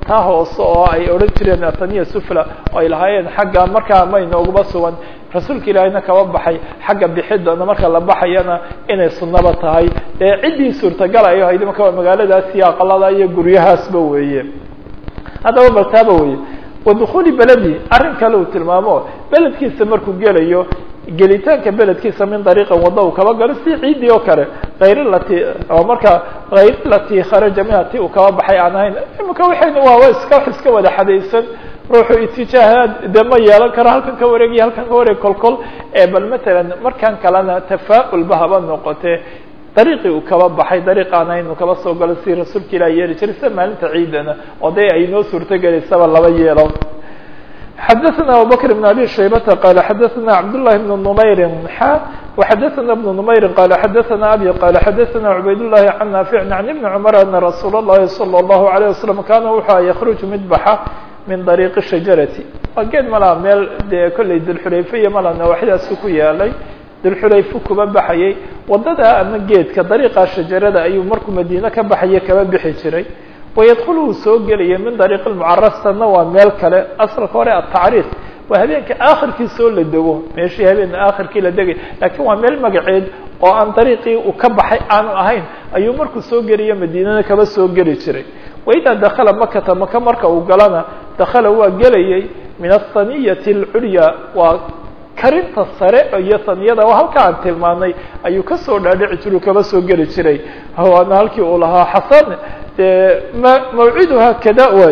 A: taa hoose oo ay odhan jireen athaniya sufla oo ay lahaayeen xagga markaa ma inooguma sugan rasuulka ilaahayna kaba baxay xagga bixidana marka la baxayana inay sunnaba tahay dee ciddii suurtagalayo hayd marka magaaladaas iyo aqalada iyo guryahaasba weeye haddaba bal taaba weye wadukuli beledi arrin kale uu tilmaamo beledkiisa markuu gelayo gelitaanka beledkiisa min dariiqan wadda uu kaba galo si ciiddii oo kale hayr lati oo marka hayr lati kharaja minha ti uu kaba baxay aan ahayn imika waxayna waa iska wax iska wada xadaysan ruuxu itijaahaad de ma yeelan karo halkan ka wareegiyo halkan ka wareeg kolkol bal matalan markan kalena tafaa'ulba haba noqote dariiqii uu kaba baxay dariiq aan ahayn uu kaba soo galo si rasuulka ilaah yeeli jiray sida maalinta ciidana oo dee ay noo suurtogelaysaba laba yeelo xdثna abubكر بن abي شhaybة qال xdثna cبdاللahi بن نmayr xa وxdثna بن نmayr qال xdثna abي qال xdثna عubayd اللahi عن ناaفع عن بن cمر أن رsuul الlahi صلى الله عليه وسلم kana wuxua ykرج mid baxa min طريq الشhaجaرaةi waa geed malaa meel dee kolley dulxulayfe iyo mala nawaaxidaasu ku yaalay dulxulayfu kuba baxayay wadada ama geedka dariiqa shajarada ayuu markuu madiine ka baxaye kaba bixi jiray wydkl uu soo gelaya min dariiq mucarastana waa meel kale asalka hore atacriif waa habeenka akhirkiisa oo la dego meeshii habeen akhirkii la degay lakiin waa meel magaceed oo aan dariiqii uu ka baxay aanu ahayn ayuu markuu soo geliyo madiinana kaba soo geli jiray waidaa dakala makata maka marka uu galana dakala waa gelayay min ahaniyati اlculya waa karinta sare iyo saniyada halka aan tilmaanay ayuu kasoo dhaadhici jiru kaba soo geli jiray waana halkii uu lahaa xasan mawciduha kada way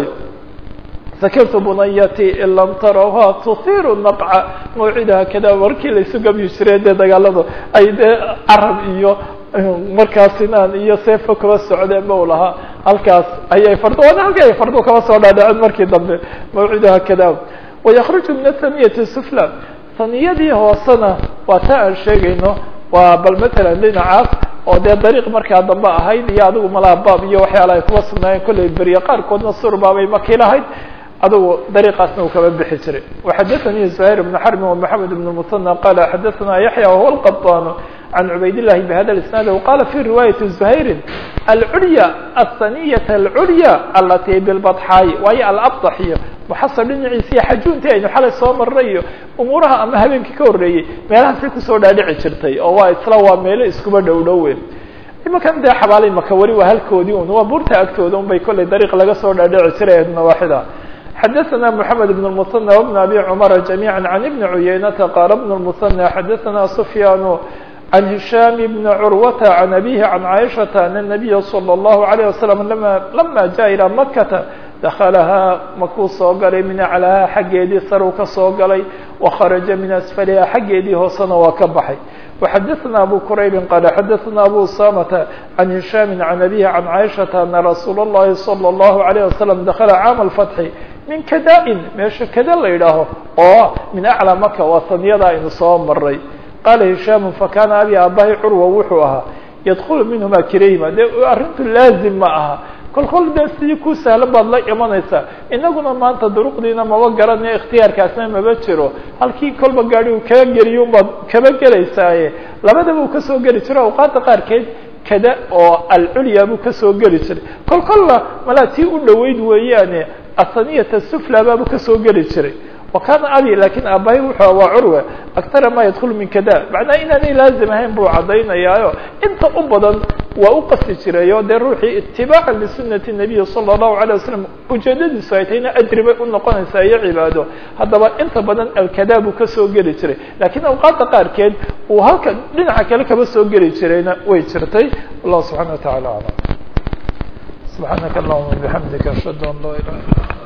A: sakirtu bunayati in lam tarawha tuhiru naqca mawciduha kada markii laysu gabyi jiray dee dagaaladu ay dee carab iyo markaa sinaan iyo seefo kaba socdeen ba u lahaa halkaas ayay fardo waana halkii ay fardo kaba soo dhaadhaceen markii dambe mawciduha kada wayakruju min athaniyati sufla saniyadii hoosena waa ta aan sheegayno waa bal matalan dhinacaas oo dee dariiq markaa dambe ahayd iyo adigu malaabaab iyo waxyaala ay kuba sugnaayeen kollay beriye qaarkoodna surbaabay maki lahayd adigu dariiqaasna uu kaba bixi jiray waxadaثanii زuhayr بn xrbi ومحamed بn muثنى qala xadaثna yaحyى wahuwa الqطاn عan cubayd الlahi bhada الاسناad وqala fi riwaayaةi زuhayri alculya الثaniyaة اlculya alati bilbaطxaay waayo alabطx iyo muxasar dhinaciisiiyo xajuuntii aynu xalay soo marnay iyo umuuraha ama habeenkii ka horreeyey meelahaasay kusoo dhaadhici jirtay oo waa isla waa meelo iskuba dhow dhowe imakan dee xabaalay maka weli waa halkoodii un waa buurta agtooda un bay kollay dariiq laga soo dhaadhici jiray nawaaxida xadaثna mحamed بن المثنى وبن abي cmر جamيعا عن بن عuyaynةa qاl بن المثنى xadaثna سfyاn عن هiشام بن عروة عن أبيه عن عائشة أن النبي صلى الله عليه وسلم لما جاء إلى مكة دخلها makuu soo galay min aclاha xaggeedii saruu ka soo galay وخرaجa min أسفلha xaggeedii hoosena waa ka baxay وxadaثna أbو كرayb qال xadaثna أbو سامة عن هiشام عن أبيه عن عائشة أن رsuuل اللhi صلى الله عليه وسلم دخل cاaم الفتح min kada-in meesha kada la yidhaaho oo min aclى maka waa saniyada aynu soo maray qaala hishaam fakana abi abahi curwa wuxuu ahaa yadkulu minhuma kirayhima dee arrintu laazim ma aha kol kol dee sidii ku sahlan baad la imanaysaa inaguna maanta duruqdiina maba garanayo ikhtiyaarkaasna maba jiro halkii kolba gaadi uu kaga geliyo unbaad kaba gelaysaaye labadaba uu kasoo geli jiro awqaadda qaarkeed kada oo alculya buu kasoo geli jiray kol kolla malaa tii u dhoweyd weeyaane asaniyata sufla baabuu kasoo geli jiray wa kaana abi lakin aabahay wuxuu waa curwe aktara ma yadkulu min kada macnaha inaanay laazim ahayn buu caddaynayaayo inta u badan waa u qasti jirayo dee ruuxii itibaaca lisunati nabiyi sala allahu alay wasalam ujeedadiisu ay tahayna ajri bay u noqonaysaa iyo cibaado haddaba inta badan alkada buu kasoo geli jiray lakiin awqaadda qaarkeed uu halka dhinaca kale kaba soo geli jirayna way jirtay wallahu subxana wa tacala aclam subxaanaka allahuma bixamdika ashhadu an laa ilaha illa